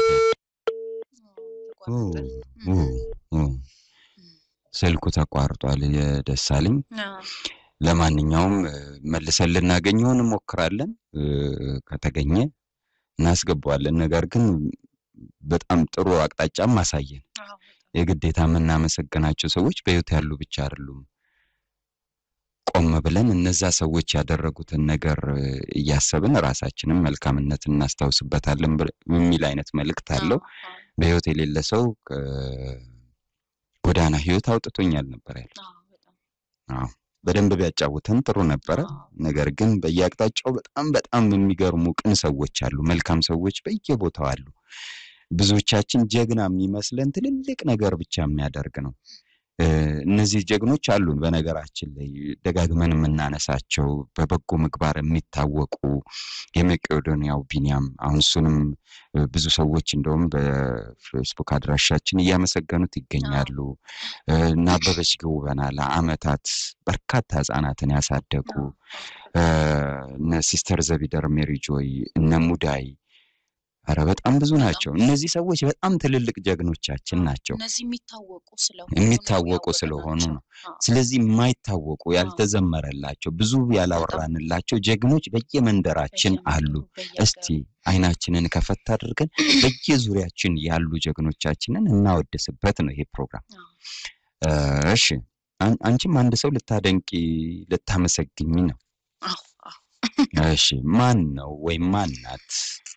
ኦ፣ ኦ፣ ኦ። ስልኩ ተቋርጧል የደሳለኝ ለማንኛውም እ፣ መልሰን ልናገኘውን እንሞክራለን እ፣ ከተገኘ እናስገባዋለን ነገር ግን በጣም ጥሩ አቅጣጫም አሳየን የግዴታ የምናመሰግናቸው ሰዎች በህይወት ያሉ ብቻ አይደሉም ቆም ብለን እነዛ ሰዎች ያደረጉትን ነገር እ፣ እያሰብን ራሳችንም መልካምነትን እናስታውስበታለን ብ- የሚል አይነት መልእክት አለው በህይወት የሌለ ሰው ከጎዳና ህይወት አውጥቶኛል ነበር ያለው አዎ በደንብ ቢያጫውተን ጥሩ ነበረ ነገር ግን በየአቅጣጫው በጣም በጣም የሚገርሙ ቅን ሰዎች አሉ መልካም ሰዎች በየቦታው አሉ ብዙዎቻችን ጀግና የሚመስለን ትልልቅ ነገር ብቻ የሚያደርግ ነው እ፣ እነዚህ ጀግኖች አሉን በነገራችን ላይ ደጋግመን የምናነሳቸው በበጎ ምግባር የሚታወቁ የመቄዶንያው ቢኒያም አሁን እሱንም እ፣ ብዙ ሰዎች እንደውም በፌስቡክ አድራሻችን እያመሰገኑት ይገኛሉ እ፣ እነ አበበች ገውበና ለአመታት በርካታ ህጻናትን ያሳደጉ እ፣ እነ ሲስተር ዘቢደር ሜሪ ጆይ እነ ሙዳይ ኧረ በጣም ብዙ ናቸው እነዚህ ሰዎች በጣም ትልልቅ ጀግኖቻችን ናቸው እነዚህ የሚታወቁ ስለሆኑ የሚታወቁ ስለሆኑ ነው ስለዚህ የማይታወቁ ያልተዘመረላቸው ብዙ ያላወራንላቸው ጀግኖች በየመንደራችን አሉ እስቲ አይናችንን ከፈት አድርገን በየዙሪያችን ያሉ ጀግኖቻችንን እናወድስበት ነው ይሄ ፕሮግራም እ፣ እሺ አን- አንቺም አንድ ሰው ልታደንቂ ልታመሰግኝ ነው እሺ ማን ነው ወይም ማን ናት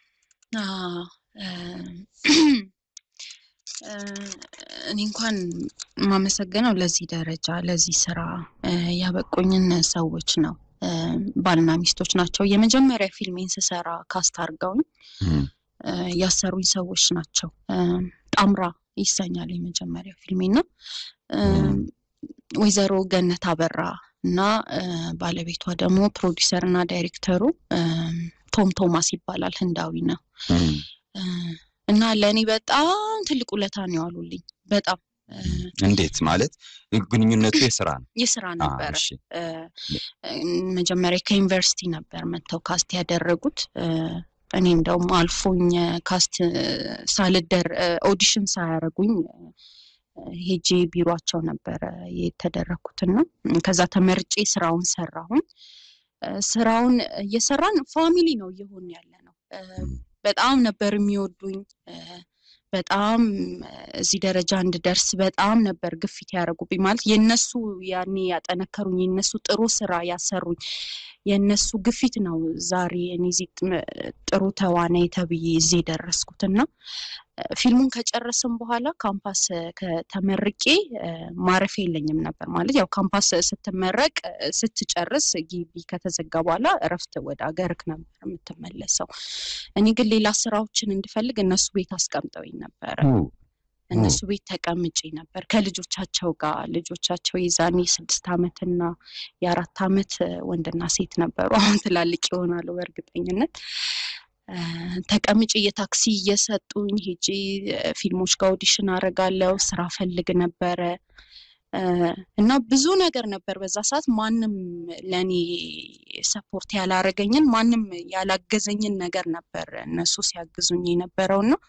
እኔ እንኳን የማመሰግነው ለዚህ ደረጃ ለዚህ ስራ እ፣ ያበቁኝን ሰዎች ነው። እ፣ ባልና ሚስቶች ናቸው። የመጀመሪያ ፊልሜን ስሰራ ካስት አድርገውኝ እም፣ እ፣ ያሰሩኝ ሰዎች ናቸው። እ፣ ጣምራ ይሰኛል የመጀመሪያ ፊልሜ እና እ፣ እም። ወይዘሮ ገነት አበራ እና እ፣ ባለቤቷ ደግሞ ፕሮዲሰር እና ዳይሬክተሩ እ፣ ቶም ቶማስ ይባላል። ህንዳዊ ነው እም፣ እ፣ እና ለእኔ በጣም ትልቅ ውለታ ነው ያሉልኝ። በጣም እ፣ እንዴት ማለት ግንኙነቱ የስራ ነው የስራ አ፣ ነበረ። እሺ እ፣ መጀመሪያ ከዩኒቨርሲቲ ነበር መጥተው ካስት ያደረጉት። እ፣ እኔ እንደውም አልፎኝ ካስት ሳልደር ኦዲሽን ሳያደርጉኝ እ፣ ሄጄ ቢሯቸው ነበረ የተደረግኩትና ከዛ ተመርጬ ስራውን ሰራሁኝ። እ፣ ስራውን እየሰራን ፋሚሊ ነው እየሆን ያለ ነው። እ፣ በጣም ነበር የሚወዱኝ እ፣ በጣም እ፣ እዚህ ደረጃ እንድደርስ በጣም ነበር ግፊት ያደረጉብኝ። ማለት የነሱ ያኔ ያጠነከሩኝ የነሱ ጥሩ ስራ ያሰሩኝ የነሱ ግፊት ነው ዛሬ እኔ እዚህ ጥ- ጥሩ ተዋናይ ተብዬ እዚህ የደረስኩት እና እ፣ ፊልሙን ከጨረስን በኋላ ካምፓስ ከተመርቄ እ፣ ማረፊያ የለኝም ነበር። ማለት ያው ካምፓስ ስትመረቅ እ፣ ስትጨርስ ግቢ ከተዘጋ በኋላ እረፍት ወደ አገርክ ነበር የምትመለሰው። እኔ ግን ሌላ ስራዎችን እንድፈልግ እነሱ ቤት አስቀምጠውኝ ነበረ። ኦ፣ እነሱ ቤት ተቀምጬ ነበር ከልጆቻቸው ጋር። ልጆቻቸው የዛኔ ስድስት ዓመትና የአራት ዓመት እ፣ ወንድና ሴት ነበሩ። አሁን ትላልቅ ይሆናሉ በእርግጠኝነት። እ፣ ተቀምጬ የታክሲ እየሰጡኝ ሄጄ እ፣ ፊልሞች ጋር ኦዲሽን አደርጋለሁ። ስራ ፈልግ ነበረ እ፣ እና ብዙ ነገር ነበር በዛ ሰዓት። ማንም ለእኔ ሰፖርት ያላረገኝን ማንም ያላገዘኝን ነገር ነበር እነሱ ሲያግዙኝ የነበረው እና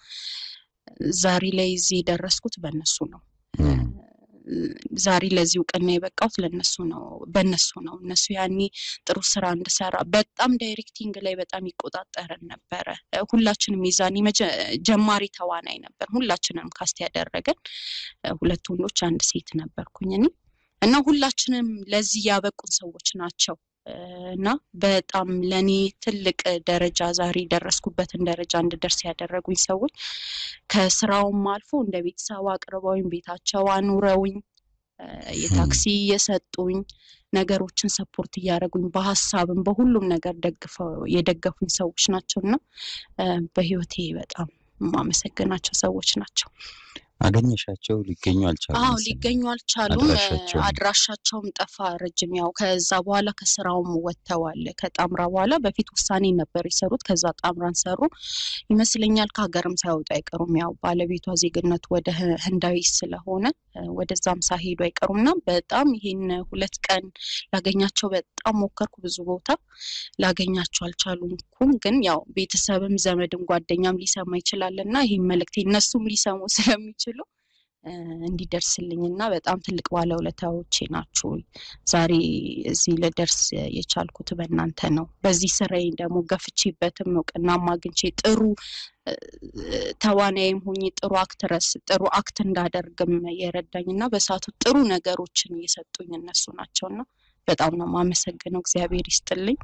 ዛሬ ላይ እዚህ የደረስኩት በእነሱ ነው። እም፣ ዛሬ ለዚህ እውቅና የበቃሁት ለነሱ ነው በእነሱ ነው። እነሱ ያኔ ጥሩ ስራ እንድሰራ በጣም ዳይሬክቲንግ ላይ በጣም ይቆጣጠረን ነበረ። እ፣ ሁላችንም የዛኔ መጀ- ጀማሪ ተዋናይ ነበር። ሁላችንም ካስት ያደረገን እ፣ ሁለት ወንዶች አንድ ሴት ነበርኩኝ እኔ እና ሁላችንም ለዚህ ያበቁን ሰዎች ናቸው እ፣ እና በጣም ለእኔ ትልቅ ደረጃ ዛሬ የደረስኩበትን ደረጃ እንድደርስ ያደረጉኝ ሰዎች ከስራውም አልፎ እንደ ቤተሰብ አቅርበውኝ ቤታቸው አኑረውኝ የታክሲ እየሰጡኝ ነገሮችን ሰፖርት እያደረጉኝ በሀሳብም በሁሉም ነገር ደግፈው የደገፉኝ ሰዎች ናቸው እና በህይወቴ በጣም የማመሰግናቸው ሰዎች ናቸው። አገኘሻቸው? ሊገኙ አልቻሉም? አዎ መሰለኝ። ሊገኙ አልቻሉም። አድራሻቸውም? አድራሻቸውም ጠፋ ረጅም። ያው ከዛ በኋላ ከስራውም ወጥተዋል። ከጣምራ በኋላ በፊት ውሳኔ ነበር የሰሩት። ከዛ ጣምራን ሰሩ ይመስለኛል። ከሀገርም ሳይወጡ አይቀሩም። ያው ባለቤቷ ዜግነቱ ወደ ህ- ህንዳዊ ስለሆነ እ፣ ወደዛም ሳይሄዱ አይቀሩም እና በጣም ይሄን ሁለት ቀን ላገኛቸው በጣም ሞከርኩ። ብዙ ቦታ ላገኛቸው አልቻሉኩም። ግን ያው ቤተሰብም ዘመድም ጓደኛም ሊሰማ ይችላል እና ይህም መልእክቴ እነሱም ሊሰሙ ስለሚችሉ እ፣ እንዲደርስልኝ እና በጣም ትልቅ ባለውለታዎቼ ናችሁ። ዛሬ እዚህ ልደርስ የቻልኩት በእናንተ ነው። በዚህ ስራዬ ደግሞ ገፍቼበትም እውቅናም አግኝቼ ጥሩ እ፣ ተዋናይም ሆኜ ጥሩ አክትረስ ጥሩ አክት እንዳደርግም የረዳኝ እና በሰዓቱ ጥሩ ነገሮችን እየሰጡኝ እነሱ ናቸው እና በጣም ነው የማመሰግነው። እግዚአብሔር ይስጥልኝ።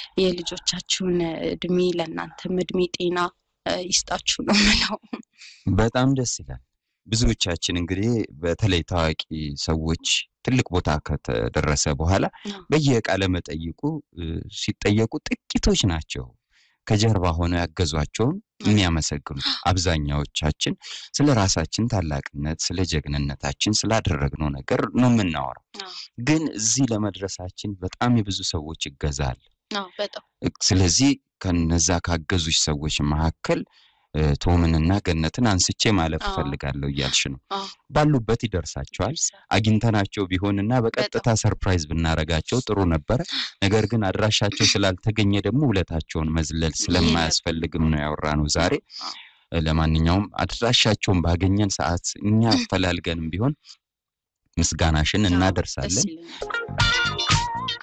የልጆቻችሁን እድሜ ለእናንተም እድሜ ጤና እ፣ ይስጣችሁ ነው የምለው። በጣም ደስ ይላል። ብዙዎቻችን እንግዲህ በተለይ ታዋቂ ሰዎች ትልቅ ቦታ ከተደረሰ በኋላ አዎ። በየቃለ መጠይቁ እ፣ ሲጠየቁ ጥቂቶች ናቸው ከጀርባ ሆነው ያገዟቸውን የሚያመሰግኑት። አብዛኛዎቻችን ስለ ራሳችን ታላቅነት፣ ስለ ጀግንነታችን፣ ስላደረግነው ነገር ነው የምናወራው። አዎ። ግን እዚህ ለመድረሳችን በጣም የብዙ ሰዎች ይገዛ አለ። አዎ፣ በጣም ስለዚህ ከነዛ ካገዙሽ ሰዎች መካከል እ፣ ቶምንና ገነትን አንስቼ ማለፍ አዎ። እፈልጋለሁ እያልሽ ነው። አዎ። ባሉበት ይደርሳቸዋል። አግኝተናቸው ቢሆንና በቀጥታ ሰርፕራይዝ ብናረጋቸው ጥሩ ነበረ። ነገር ግን አድራሻቸው ስላልተገኘ ደግሞ ውለታቸውን መዝለል ስለማያስፈልግም ነው ያወራነው ዛሬ። እ፣ ለማንኛውም አድራሻቸውን ባገኘን ሰዓት እኛ አፈላልገንም ቢሆን ምስጋናሽን አዎ፣ እናደርሳለን። ደስ ይለኛል።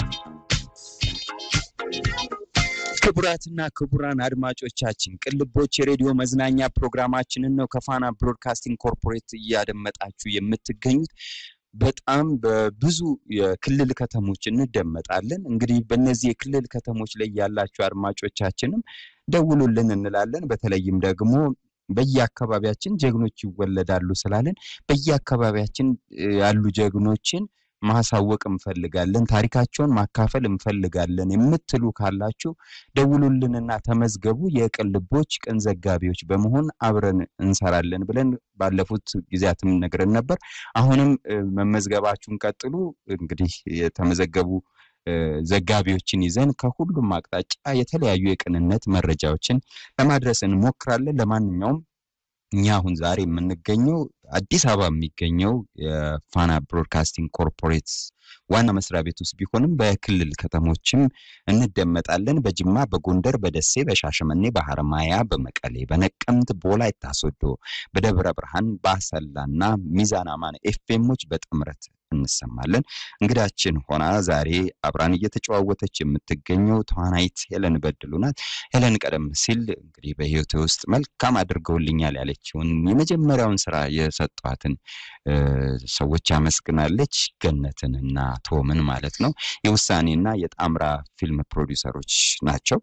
ክቡራትና ክቡራን አድማጮቻችን ቅልቦች የሬዲዮ መዝናኛ ፕሮግራማችንን ነው ከፋና ብሮድካስቲንግ ኮርፖሬት እያደመጣችሁ የምትገኙት። በጣም በብዙ የክልል ከተሞች እንደመጣለን። እንግዲህ በእነዚህ የክልል ከተሞች ላይ ያላችሁ አድማጮቻችንም ደውሉልን እንላለን። በተለይም ደግሞ በየአካባቢያችን ጀግኖች ይወለዳሉ ስላለን በየአካባቢያችን እ፣ ያሉ ጀግኖችን ማሳወቅ እንፈልጋለን፣ ታሪካቸውን ማካፈል እንፈልጋለን የምትሉ ካላችሁ ደውሉልንና ተመዝገቡ። የቅን ልቦች ቅን ዘጋቢዎች በመሆን አብረን እንሰራለን ብለን ባለፉት ጊዜያትም ነግረን ነበር። አሁንም እ፣ መመዝገባችሁን ቀጥሉ። እንግዲህ የተመዘገቡ እ፣ ዘጋቢዎችን ይዘን ከሁሉም አቅጣጫ የተለያዩ የቅንነት መረጃዎችን ለማድረስ እንሞክራለን። ለማንኛውም እኛ አሁን ዛሬ የምንገኘው አዲስ አበባ የሚገኘው የፋና ብሮድካስቲንግ ኮርፖሬት ዋና መስሪያ ቤት ውስጥ ቢሆንም በክልል ከተሞችም እንደመጣለን። በጅማ፣ በጎንደር፣ በደሴ፣ በሻሸመኔ፣ በሐረማያ፣ በመቀሌ፣ በነቀምት፣ በወላይታ ሶዶ፣ በደብረ ብርሃን፣ በአሰላና ሚዛን አማን ኤፍኤሞች በጥምረት እንሰማለን። እንግዳችን ሆና ዛሬ አብራን እየተጨዋወተች የምትገኘው ተዋናይት ሄለን በድሉ ናት። ሄለን ቀደም ሲል እንግዲህ በህይወቴ ውስጥ መልካም አድርገውልኛል ያለችውን የመጀመሪያውን ስራ የሰጧትን እ፣ ሰዎች አመስግናለች። ገነትን እና ቶምን ማለት ነው። የውሳኔና የጣምራ ፊልም ፕሮዲውሰሮች ናቸው።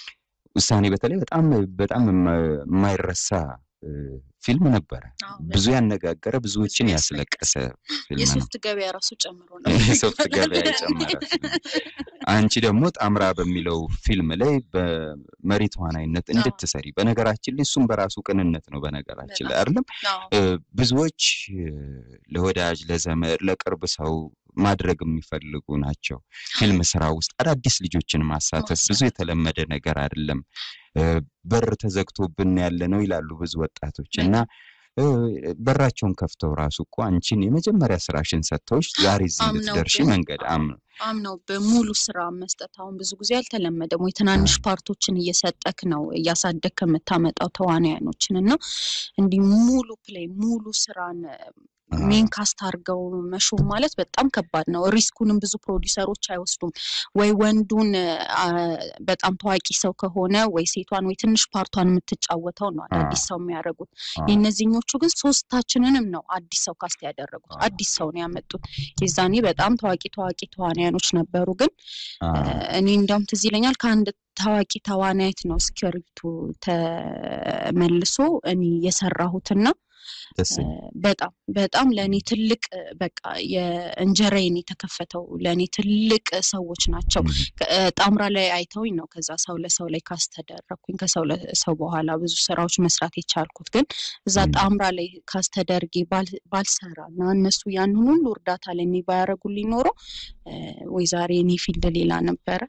ውሳኔ በተለይ በጣም በጣም የማ- የማይረሳ እ፣ ፊልም ነበረ። አዎ፣ ብዙ ያነጋገረ ብዙዎችን ብዙ ያስለቀሰ ፊልም ነው። የሶፍት ገበያ ራሱ ጨምሮ ነው። የሶፍት ገበያ የጨመረ ፊልም። አንቺ ደግሞ ጣምራ በሚለው ፊልም ላይ በመሪ ተዋናይነት እንድትሰሪ በነገራችን ላይ እሱም በራሱ ቅንነት ነው። በነገራችን ላይ አይደለም አዎ፣ እ፣ ብዙዎች እ፣ ለወዳጅ ለዘመድ ለቅርብ ሰው ማድረግ የሚፈልጉ ናቸው። ፊልም ስራ ውስጥ አዳዲስ ልጆችን ማሳተፍ ብዙ የተለመደ ነገር አይደለም። እ፣ በር ተዘግቶብን ያለ ነው ይላሉ ብዙ ወጣቶች እና እ፣ በራቸውን ከፍተው ራሱ እኮ አንቺን የመጀመሪያ ስራሽን ሰጥተውሽ ዛሬ እዚህ አምነው እንድትደርሺ ግን መንገድ አም አምነው በሙሉ ስራ መስጠት አሁን ብዙ ጊዜ አልተለመደም ወይ? ትናንሽ ፓርቶችን እየሰጠክ ነው እያሳደግክ የምታመጣው ተዋናያኖችን እና እንዲህ ሙሉ ፕሌይ ሙሉ ስራን ሜን ካስት አድርገው መሾም ማለት በጣም ከባድ ነው። ሪስኩንም ብዙ ፕሮዲውሰሮች አይወስዱም። ወይ ወንዱን አ፣ በጣም ታዋቂ ሰው ከሆነ ወይ ሴቷን ወይ ትንሽ ፓርቷን የምትጫወተው ነው አዳዲስ ሰው የሚያደርጉት። የእነዚህኞቹ ግን ሶስታችንንም ነው አዲስ ሰው ካስት ያደረጉት። አዲስ ሰው ነው ያመጡት። የዛኔ በጣም ታዋቂ ታዋቂ ተዋንያኖች ነበሩ። ግን እኔ እንዲያውም ትዝ ይለኛል ከአንድ ታዋቂ ተዋናይት ነው ስክሪፕቱ ተመልሶ እኔ የሰራሁትና ደስ እ፣ በጣም በጣም ለእኔ ትልቅ እ፣ በቃ የእንጀራዬን የተከፈተው ለእኔ ትልቅ ሰዎች ናቸው። የሚል ከ- እ፣ ጣምራ ላይ አይተውኝ ነው ከዛ ሰው ለሰው ላይ ካስተደረግኩኝ ከሰው ለሰው በኋላ ብዙ ስራዎች መስራት የቻልኩት ግን እዛ ም። ጣምራ ላይ ካስተደርጌ ባል- ባልሰራ እና እነሱ ያንን ሁሉ እርዳታ ለእኔ ባያደርጉልኝ ኖሮ እ፣ ወይ ዛሬ እኔ ፊልድ ሌላ ነበረ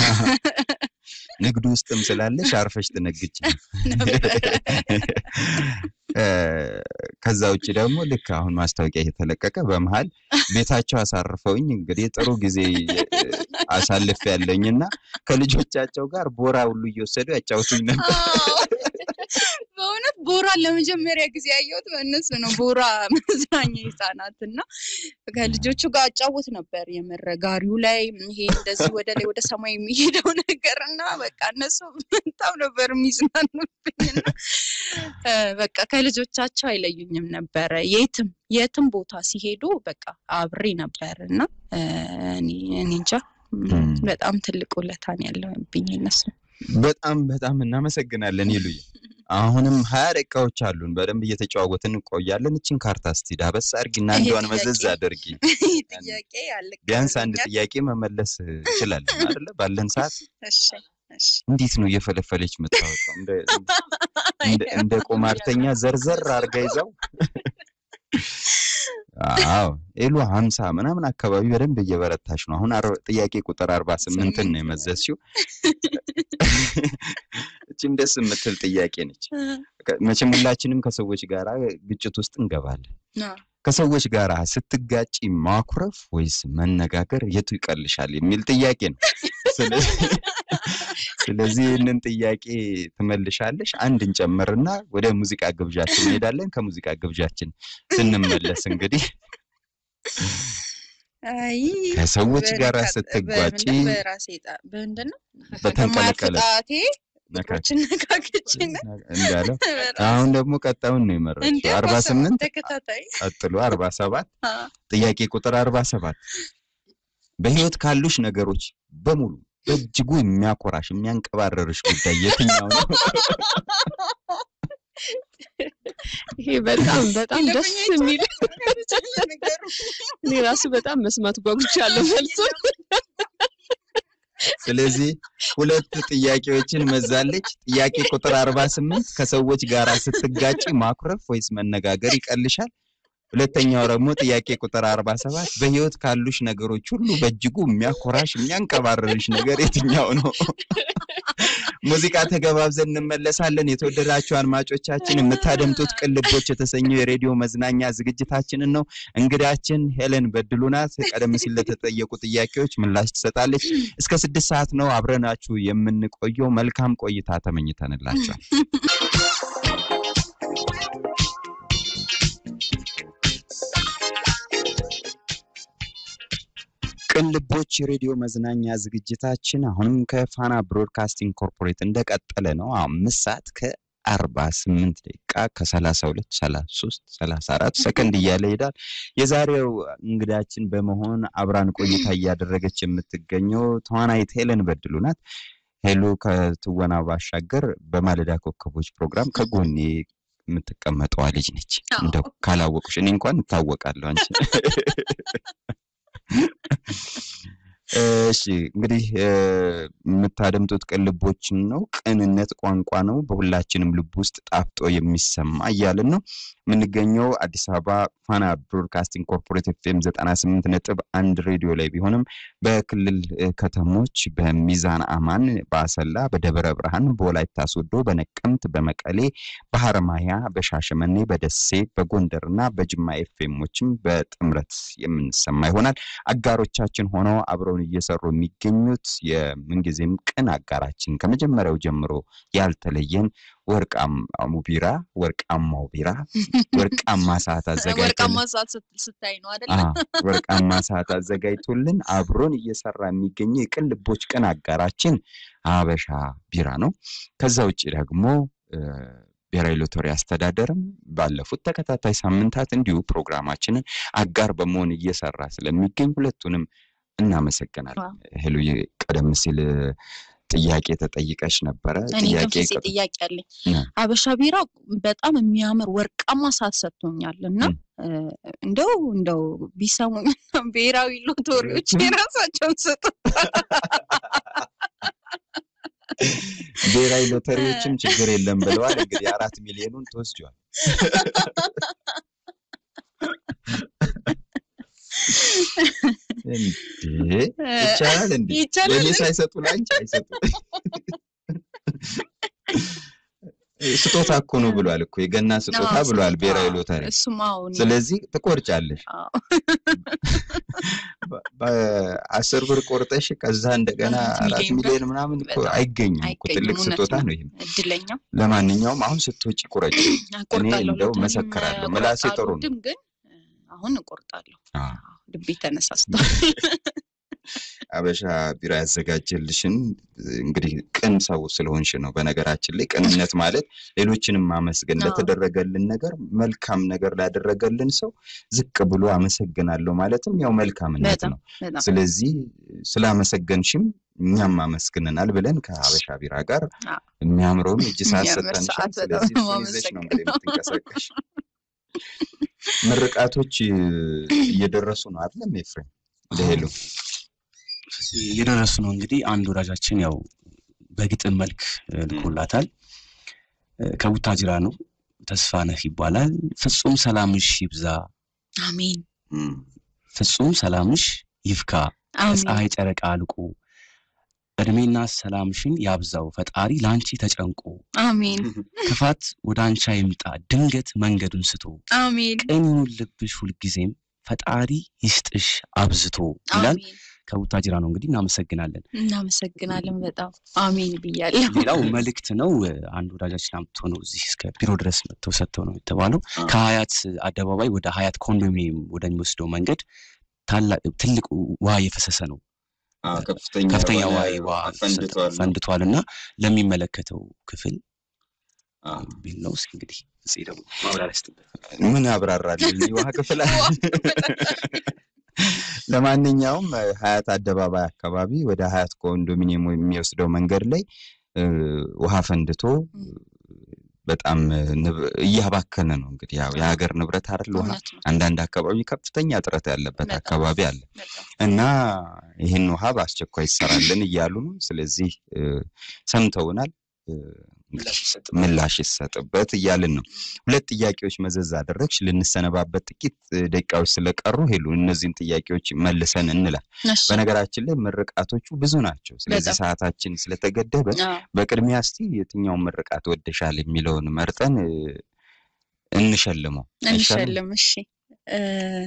ንግዱ ውስጥም ስላለሽ አርፈሽ ትነግጭ እ፣ ከዛ ውጭ ደግሞ ልክ አሁን ማስታወቂያ እየተለቀቀ በመሀል ቤታቸው አሳርፈውኝ እንግዲህ ጥሩ ጊዜ እ፣ አሳልፍ ያለኝ እና ከልጆቻቸው ጋር ቦራ ሁሉ እየወሰዱ ያጫውቱኝ ነበር። አዎ። በእውነት ቦራን ለመጀመሪያ ጊዜ ያየሁት በእነሱ ነው። ቦራ መዝናኛ ህጻናት እና ከልጆቹ ጋር አጫወት ነበር። የምር ጋሪው ላይ ይሄ እንደዚህ ወደ ላይ ወደ ሰማይ የሚሄደው ነገር እና በቃ እነሱ በጣም ነበር የሚዝናኑብኝ እና እ፣ በቃ ከልጆቻቸው አይለዩኝም ነበረ። የትም የትም ቦታ ሲሄዱ በቃ አብሬ ነበር እና እ፣ እኔ እኔ እንጃ ም፣ ም። በጣም ትልቅ ውለታን ያለብኝ እነሱ በጣም በጣም እናመሰግናለን ይሉኝ። አሁንም ሀያ ደቂቃዎች አሉን። በደንብ እየተጨዋወትን እንቆያለን። እችን ካርታ እስቲ ዳበስ አድርጊና ይሄ አንዷን መዘዝ ጥያቄ አድርጊ። ጥያቄ ያለ ቢያንስ አንድ ጥያቄ መመለስ እንችላለን አይደለ? ባለን ሰዓት እሺ እሺ እንዴት ነው እየፈለፈለች የምታወጣው? እንደ እንደ እንደ ቁማርተኛ ዘርዘር አድርጋ ይዛው። አዎ ኤሉ ሀምሳ ምናምን አካባቢ በደንብ እየበረታች ነው። አሁን አር- ጥያቄ ቁጥር አርባ ስምንትን ነው የመዘዝሽው። እችም ደስ የምትል ጥያቄ ነች። ከ- መቼም ሁላችንም ከሰዎች ጋር ግጭት ውስጥ እንገባለን። አዎ። ከሰዎች ጋር ስትጋጪ ማኩረፍ ወይስ መነጋገር የቱ ይቀልሻል የሚል ጥያቄ ነው። ስለዚህ ስለዚህ ይህንን ጥያቄ ትመልሻለሽ። አንድ እንጨምርና ወደ ሙዚቃ ግብዣችን እንሄዳለን። ከሙዚቃ ግብዣችን ስንመለስ እንግዲህ አይ ከሰዎች ጋር በነካ- ስትጓጪ በምንድን- በራሴ ጣ- በምንድን ነው በተንቀለቀለ በማያፍጣቴ ነካ ቁጥሮችን ነካክቼና እንዳለው በራሴ- አሁን ደግሞ ቀጣዩን ነው የመረጥሽው። እንዴ አርባ አርባ ሰባት ስምንት ተከታታይ ቀጥሎ አርባ ሰባት አ፣ ጥያቄ ቁጥር አርባ ሰባት በህይወት ካሉሽ ነገሮች በሙሉ በእጅጉ የሚያኮራሽ የሚያንቀባረርሽ ጉዳይ የትኛው ነው? ይሄ በጣም በጣም ደስ ይለፈኝ የሚል አይቻልም ነገሩ። እኔ ራሱ በጣም መስማት ጓጉቻለሁ መልሱን። ስለዚህ ሁለት ጥያቄዎችን መዛለች። ጥያቄ ቁጥር አርባ ስምንት ከሰዎች ጋር ስትጋጪ ማኩረፍ ወይስ መነጋገር ይቀልሻል? ሁለተኛው ደግሞ ጥያቄ ቁጥር አርባ ሰባት በህይወት ካሉሽ ነገሮች ሁሉ በእጅጉ የሚያኮራሽ የሚያንቀባርርሽ ነገር የትኛው ነው? ሙዚቃ ተገባብዘን እንመለሳለን። የተወደዳችሁ አድማጮቻችን የምታደምጡት ቅልቦች የተሰኘው የሬዲዮ መዝናኛ ዝግጅታችንን ነው። እንግዳችን ሄለን በድሉ ናት። ቀደም ሲል ለተጠየቁ ጥያቄዎች ምላሽ ትሰጣለች። እስከ ስድስት ሰዓት ነው አብረናችሁ የምንቆየው። መልካም ቆይታ ተመኝተንላችኋል። ቅልቦች የሬዲዮ መዝናኛ ዝግጅታችን አሁንም ከፋና ብሮድካስቲንግ ኮርፖሬት እንደቀጠለ ነው። አምስት ሰዓት ከአርባ ስምንት ደቂቃ ከሰላሳ ሁለት ሰላሳ ሶስት ሰላሳ አራት ሰከንድ እያለ ይሄዳል። የዛሬው እንግዳችን በመሆን አብራን ቆይታ እያደረገች የምትገኘው ተዋናይት ሄለን በድሉ ናት። ሄሎ ከትወና ባሻገር በማለዳ ኮከቦች ፕሮግራም ከጎኔ የምትቀመጠዋ ልጅ ነች። እንደው ካላወቁሽ እኔ እንኳን እታወቃለሁ አንቺ እሺ እንግዲህ እ፣ የምታደምጡት ቅልቦችን ነው። ቅንነት ቋንቋ ነው፣ በሁላችንም ልብ ውስጥ ጣፍጦ የሚሰማ እያልን ነው የምንገኘው አዲስ አበባ ፋና ብሮድካስቲንግ ኮርፖሬት ኤፍኤም ዘጠና ስምንት ነጥብ አንድ ሬዲዮ ላይ ቢሆንም በክልል እ፣ ከተሞች በሚዛን አማን፣ በአሰላ፣ በደብረ ብርሃን፣ በወላይታ ሶዶ፣ በነቀምት፣ በመቀሌ፣ በሀረማያ፣ በሻሸመኔ፣ በደሴ፣ በጎንደር እና በጅማ ኤፍኤሞችም በጥምረት የምንሰማ ይሆናል። አጋሮቻችን ሆነው አብረውን እየሰሩ የሚገኙት የምንጊዜም ቅን አጋራችን ከመጀመሪያው ጀምሮ ያልተለየን ወርቃማው ቢራ ወርቃማው ቢራ ወርቃማ ሰዓት አዘጋጅቶልን ወርቃማ ሰዓት ስት- ስታይ ነው አይደለ? አዎ፣ ወርቃማ ሰዓት አዘጋጅቶልን አብሮን እየሰራ የሚገኘው የቅን ልቦች ቅን አጋራችን አበሻ ቢራ ነው። ከዛ ውጭ ደግሞ እ፣ ብሔራዊ ሎተሪ አስተዳደርም ባለፉት ተከታታይ ሳምንታት እንዲሁ ፕሮግራማችንን አጋር በመሆን እየሰራ ስለሚገኝ ሁለቱንም እናመሰግናለን። ሄሎ ቀደም ሲል ጥያቄ ተጠይቀሽ ነበረ። እኔ ጥያቄ ከፍፄ ቀጥ- ጥያቄ አለኝ። ና። ሀበሻ ቢራ በጣም የሚያምር ወርቃማ ሰዓት ሰጥቶኛል እና ም። እ፣ እንደው እንደው ቢሰሙኝ ብሔራዊ ሎተሪዎች የራሳቸውን ስጡ። ብሔራዊ ሎተሪዎችም ችግር የለም ብለዋል። እንግዲህ አራት ሚሊዮኑን ተወስጇል። እንዴ ይቻላል እንዴ? ይቻላል ለእኔ ሳይሰጡ ለአንቺ አይሰጡ። ስጦታ እኮ ነው ብሏል እኮ የገና ስጦታ አዎ፣ ብሏል ስጦታ። ብሔራዊ ሎተሪ። እሱማ አሁን ስለዚህ ትቆርጫለሽ። አዎ። በ- በአስር ብር ቆርጠሽ ከዛ እንደገና አራት አራት ሚሊዮን ብር ሚሊዮን ምናምን እኮ በጣም አይገኝም እኮ አይገኝም፣ ትልቅ እውነት ስጦታ ነው። ነው ይሄም። እድለኛ ለማንኛውም አሁን ስትወጪ ቁረጭ። እቆርጣለሁ። እንደው ሎተሪም መሰክራለሁ። እቆርጣለሁ ምላሴ ጥሩ ነው። ድም ግን እ፣ አሁን እቆርጣለሁ። አዎ። አዎ፣ ልቤ ተነሳስቷል። አበሻ ቢራ ያዘጋጀልሽን እንግዲህ ቅን ሰው ስለሆንሽ ነው። በነገራችን ላይ ቅንነት ማለት ሌሎችንም ማመስገን፣ አዎ። ለተደረገልን ነገር መልካም ነገር ላደረገልን ሰው ዝቅ ብሎ አመሰግናለሁ ማለትም ያው መልካምነት በጣም ነው። በጣም ስለዚህ ስላመሰገንሽም እኛም አመስግነናል ብለን ከሀበሻ ቢራ ጋር አዎ። የሚያምረውን እጅ ሰዓት የሚያምር ሰጠንሻል። ሰዓት በጣም ስለዚህ ነው እሱን ይዘሽ ነው እንግዲህ የማመሰግነው። የምትንቀሳቀሽ። ምርቃቶች እየደረሱ ነው አይደለም ኤፍሬም? ለሄሉ እየደረሱ ነው እንግዲህ አንድ ወዳጃችን ያው በግጥም መልክ እ፣ ልኮላታል እ፣ ከቡታጅራ ነው ተስፋነህ ይባላል ፍጹም ሰላምሽ ይብዛ አሜን እም፣ ፍጹም ሰላምሽ ይፍካ አሜን ከፀሐይ ጨረቃ አልቆ እድሜና ሰላምሽን ያብዛው ፈጣሪ ለአንቺ ተጨንቆ አሜን ክፋት ወደ አንቺ አይምጣ ድንገት መንገዱን ስቶ አሜን ቅን ይሁን ልብሽ ሁልጊዜም ፈጣሪ ይስጥሽ አብዝቶ ይላል አሜን። ከቡታጅራ ነው እንግዲህ እናመሰግናለን እናመሰግናለን በጣም አሜን ብያለሁ። ሌላው መልእክት ነው አንድ ወዳጃችን አምጥቶ ነው እዚህ እስከ ቢሮ ድረስ መጥተው ሰጥተው ነው የተባለው አዎ። ከሀያት አደባባይ ወደ ሀያት ኮንዶሚኒየም ወደሚወስደው መንገድ ታላቅ ትልቅ ውሃ እየፈሰሰ ነው አዎ፣ ከፍተኛ ከፍተኛ የሆነ ውሃ ውሃ ፈንድቷል። ፈንድቷል እና ለሚመለከተው ክፍል አዎ። ቢል ነው እስኪ እንግዲህ እዚህ ደግሞ ማብራሪያ ስጥበት ምን ያብራራልን የውሃ ክፍል ለማንኛውም እ፣ ሀያት አደባባይ አካባቢ ወደ ሀያት ኮንዶሚኒየም የሚወስደው መንገድ ላይ እ፣ ውሃ ፈንድቶ እም። በጣም እ፣ ንብ- እያባከነ ነው እንግዲህ ያው የሀገር ንብረት አይደል ውሃ እውነት ነው አንዳንድ አካባቢ ከፍተኛ እጥረት ያለበት በጣም። አካባቢ አለ በጣም እና ይህን ውሃ በአስቸኳይ ይሰራልን እያሉ ነው ስለዚህ እ፣ ሰምተውናል እ፣ ምላሽ ይሰጥበት ምላሽ ይሰጥበት እያልን ነው። ሁለት ጥያቄዎች መዘዝ አደረግሽ። ልንሰነባበት ጥቂት እ፣ ደቂቃዎች ስለቀሩ ሄሉ እነዚህን ጥያቄዎች መልሰን እንላል። እሺ። በነገራችን ላይ ምርቃቶቹ ብዙ ናቸው። ስለዚህ በጣም። ሰዓታችን ስለተገደበ አዎ። በቅድሚያ እስቲ የትኛውን ምርቃት ወደሻል የሚለውን መርጠን እ፣ እንሸልመው። አይሻልም? እንሸልም። እሺ እ፣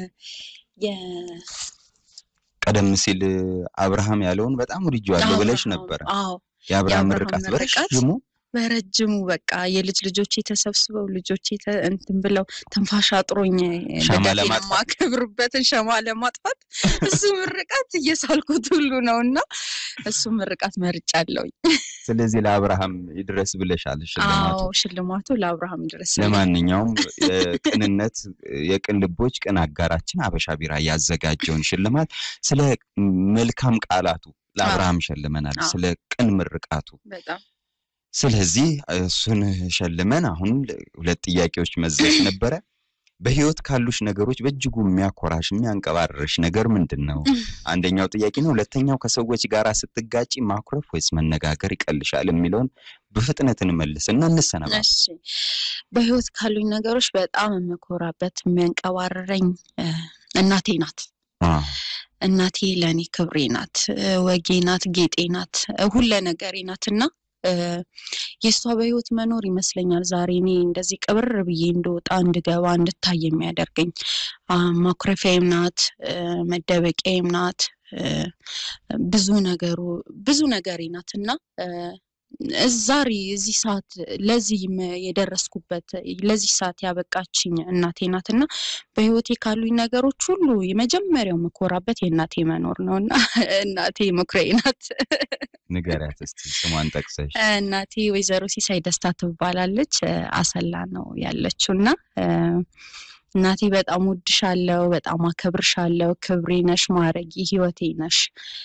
የ- ቀደም ሲል እ፣ አብርሃም ያለውን በጣም ወድጄዋለሁ ብለሽ አብርሃም፣ ነበረ። አዎ የአብርሃም የአብርሃም ምርቃት ምርቃት በረዥሙ በረጅሙ በቃ የልጅ ልጆቼ ተሰብስበው ልጆቼ ተ- እንትን ብለው ትንፋሽ አጥሮኝ ሻማ ልደቴን ለማጥፋት? የማከብርበትን ሸማ ለማጥፋት እሱ ምርቃት እየሳልኩት ሁሉ ነው እና እሱ ምርቃት መርጫለሁኝ። ስለዚህ ለአብርሃም ይድረስ ብለሻል ሽልማቱ። አዎ ሽልማቱ ለአብርሃም ድረስ ለማንኛውም የቅንነት የቅን ልቦች ቅን አጋራችን አበሻ ቢራ ያዘጋጀውን ሽልማት ስለ መልካም ቃላቱ ለአብርሃም ሸልመናል፣ አዎ። ስለ ቅን ምርቃቱ። በጣም ስለዚህ እሱን ሸልመን አሁን ሁለት ጥያቄዎች መዘሽ ነበረ። በህይወት ካሉሽ ነገሮች በእጅጉ የሚያኮራሽ የሚያንቀባርርሽ ነገር ምንድን ነው? አንደኛው ጥያቄ ነው። ሁለተኛው ከሰዎች ጋር ስትጋጪ ማኩረፍ ወይስ መነጋገር ይቀልሻል የሚለውን በፍጥነት እንመልስ እና እንሰነባበት። እሺ በህይወት ካሉኝ ነገሮች በጣም የምኮራበት የሚያንቀባርረኝ እ፣ እናቴ ናት። አዎ። እናቴ ለእኔ ክብሬ ናት፣ እ፣ ወጌ ናት፣ ጌጤ ናት፣ እ፣ ሁለ ነገሬ ናት እና እ፣ የእሷ በህይወት መኖር ይመስለኛል ዛሬ እኔ እንደዚህ ቅብር ብዬ እንደወጣ እንድገባ እንድታይ የሚያደርገኝ አ፣ ማኩረፊያዬም ናት፣ እ፣ መደበቂያዬም ናት፣ እ፣ ብዙ ነገሩ ብዙ ነገሬ ናት እና እ፣ ዛሬ እዚህ ሰዓት ለዚህ መ- የደረስኩበት ለዚህ ሰዓት ያበቃችኝ እናቴ ናት እና በህይወቴ ካሉኝ ነገሮች ሁሉ የመጀመሪያው መኮራበት የእናቴ መኖር ነው እና እናቴ መኩሪያዬ ናት። ንገሪያት እስቲ ስሟን ጠቅሰሽ። እናቴ ወይዘሮ ሲሳይ ደስታ ትባላለች። እ፣ አሰላ ነው ያለችው እና እ፣ እናቴ በጣም ወድሻለሁ፣ በጣም አከብርሻለሁ፣ ክብሬ ነሽ፣ ማረጊ ህይወቴ ነሽ።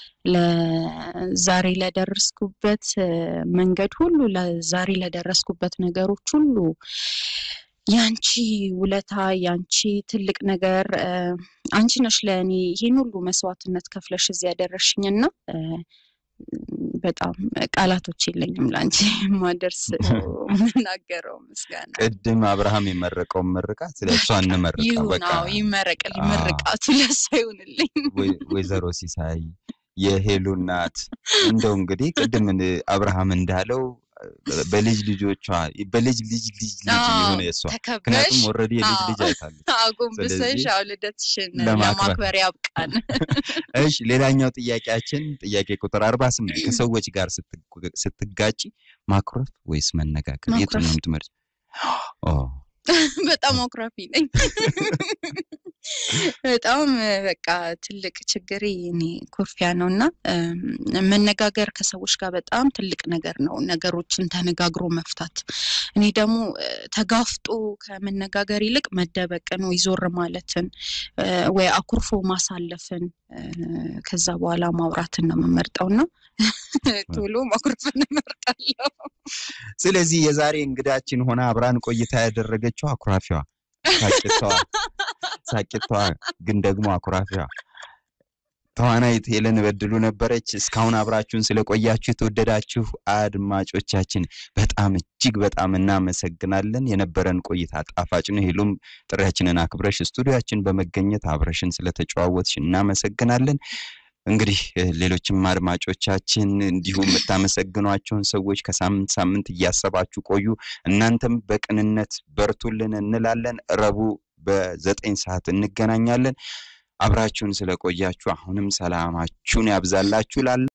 ለዛሬ ለደረስኩበት መንገድ ሁሉ ለዛሬ ለደረስኩበት ነገሮች ሁሉ ያንቺ ውለታ ያንቺ ትልቅ ነገር አንቺ ነሽ ለእኔ ይሄን ሁሉ መስዋዕትነት ከፍለሽ እዚህ ያደረሽኝና በጣም ቃላቶች የለኝም ለአንቺ ማደርስ የምናገረው ምስጋና። ቅድም አብርሃም የመረቀውን ምርቃት ለእሷ እንመርቃ ይሁን በቃ አዎ፣ ይመረቅልኝ፣ ምርቃቱ ለእሷ ይሁንልኝ። ወይ- ወይዘሮ ሲሳይ የሄሉ እናት እንደው እንግዲህ ቅድም እንደ- አብርሃም እንዳለው በልጅ ልጆቿ በልጅ ልጅ ልጅ ልጅ አዎ፣ የሆነ የእሷ ተከበሽ ምክንያቱም ኦልሬዲ የልጅ አዎ። ልጅ አይታለች። አጎንብሰሽ ስለዚህ አዎ ልደትሽን ለማክበር ለማክበር ያብቃን። እሺ ሌላኛው ጥያቄያችን ጥያቄ ቁጥር አርባ ስምንት ከሰዎች ጋር ስትግ- ስትጋጪ ማኩረፍ ወይስ መነጋገር የቱን ማኩረፍ። ነው የምትመርጪው? ኦ በጣም አኩራፊ ነኝ። በጣም በቃ ትልቅ ችግሬ እኔ ኩርፊያ ነው እና እም፣ መነጋገር ከሰዎች ጋር በጣም ትልቅ ነገር ነው። ነገሮችን ተነጋግሮ መፍታት። እኔ ደግሞ እ፣ ተጋፍጦ ከመነጋገር ይልቅ መደበቅን ወይ ዞር ማለትን እ፣ ወይ አኩርፎ ማሳለፍን እ፣ ከዛ በኋላ ማውራትን ነው የምመርጠው እና ቶሎ ማኩረፍን እመርጣለሁ። ስለዚህ የዛሬ እንግዳችን ሆና አብራን ቆይታ ያደረገችው አኩራፊዋ ሳቂታዋ ሳቂታዋ ግን ደግሞ አኩራፊዋ ተዋናይት ሄለን በድሉ ነበረች። እስካሁን አብራችሁን ስለቆያችሁ የተወደዳችሁ አድማጮቻችን በጣም እጅግ በጣም እናመሰግናለን። የነበረን ቆይታ ጣፋጭ ነው። ሄሉም ጥሪያችንን አክብረሽ ስቱዲያችን በመገኘት አብረሽን ስለተጨዋወትሽ እናመሰግናለን። እንግዲህ እ፣ ሌሎችም አድማጮቻችን እንዲሁም የምታመሰግኗቸውን ሰዎች ከሳምንት ሳምንት እያሰባችሁ ቆዩ። እናንተም በቅንነት በርቱልን እንላለን። ረቡዕ በዘጠኝ ሰዓት እንገናኛለን። አብራችሁን ስለቆያችሁ አሁንም ሰላማችሁን ያብዛላችሁ ላለ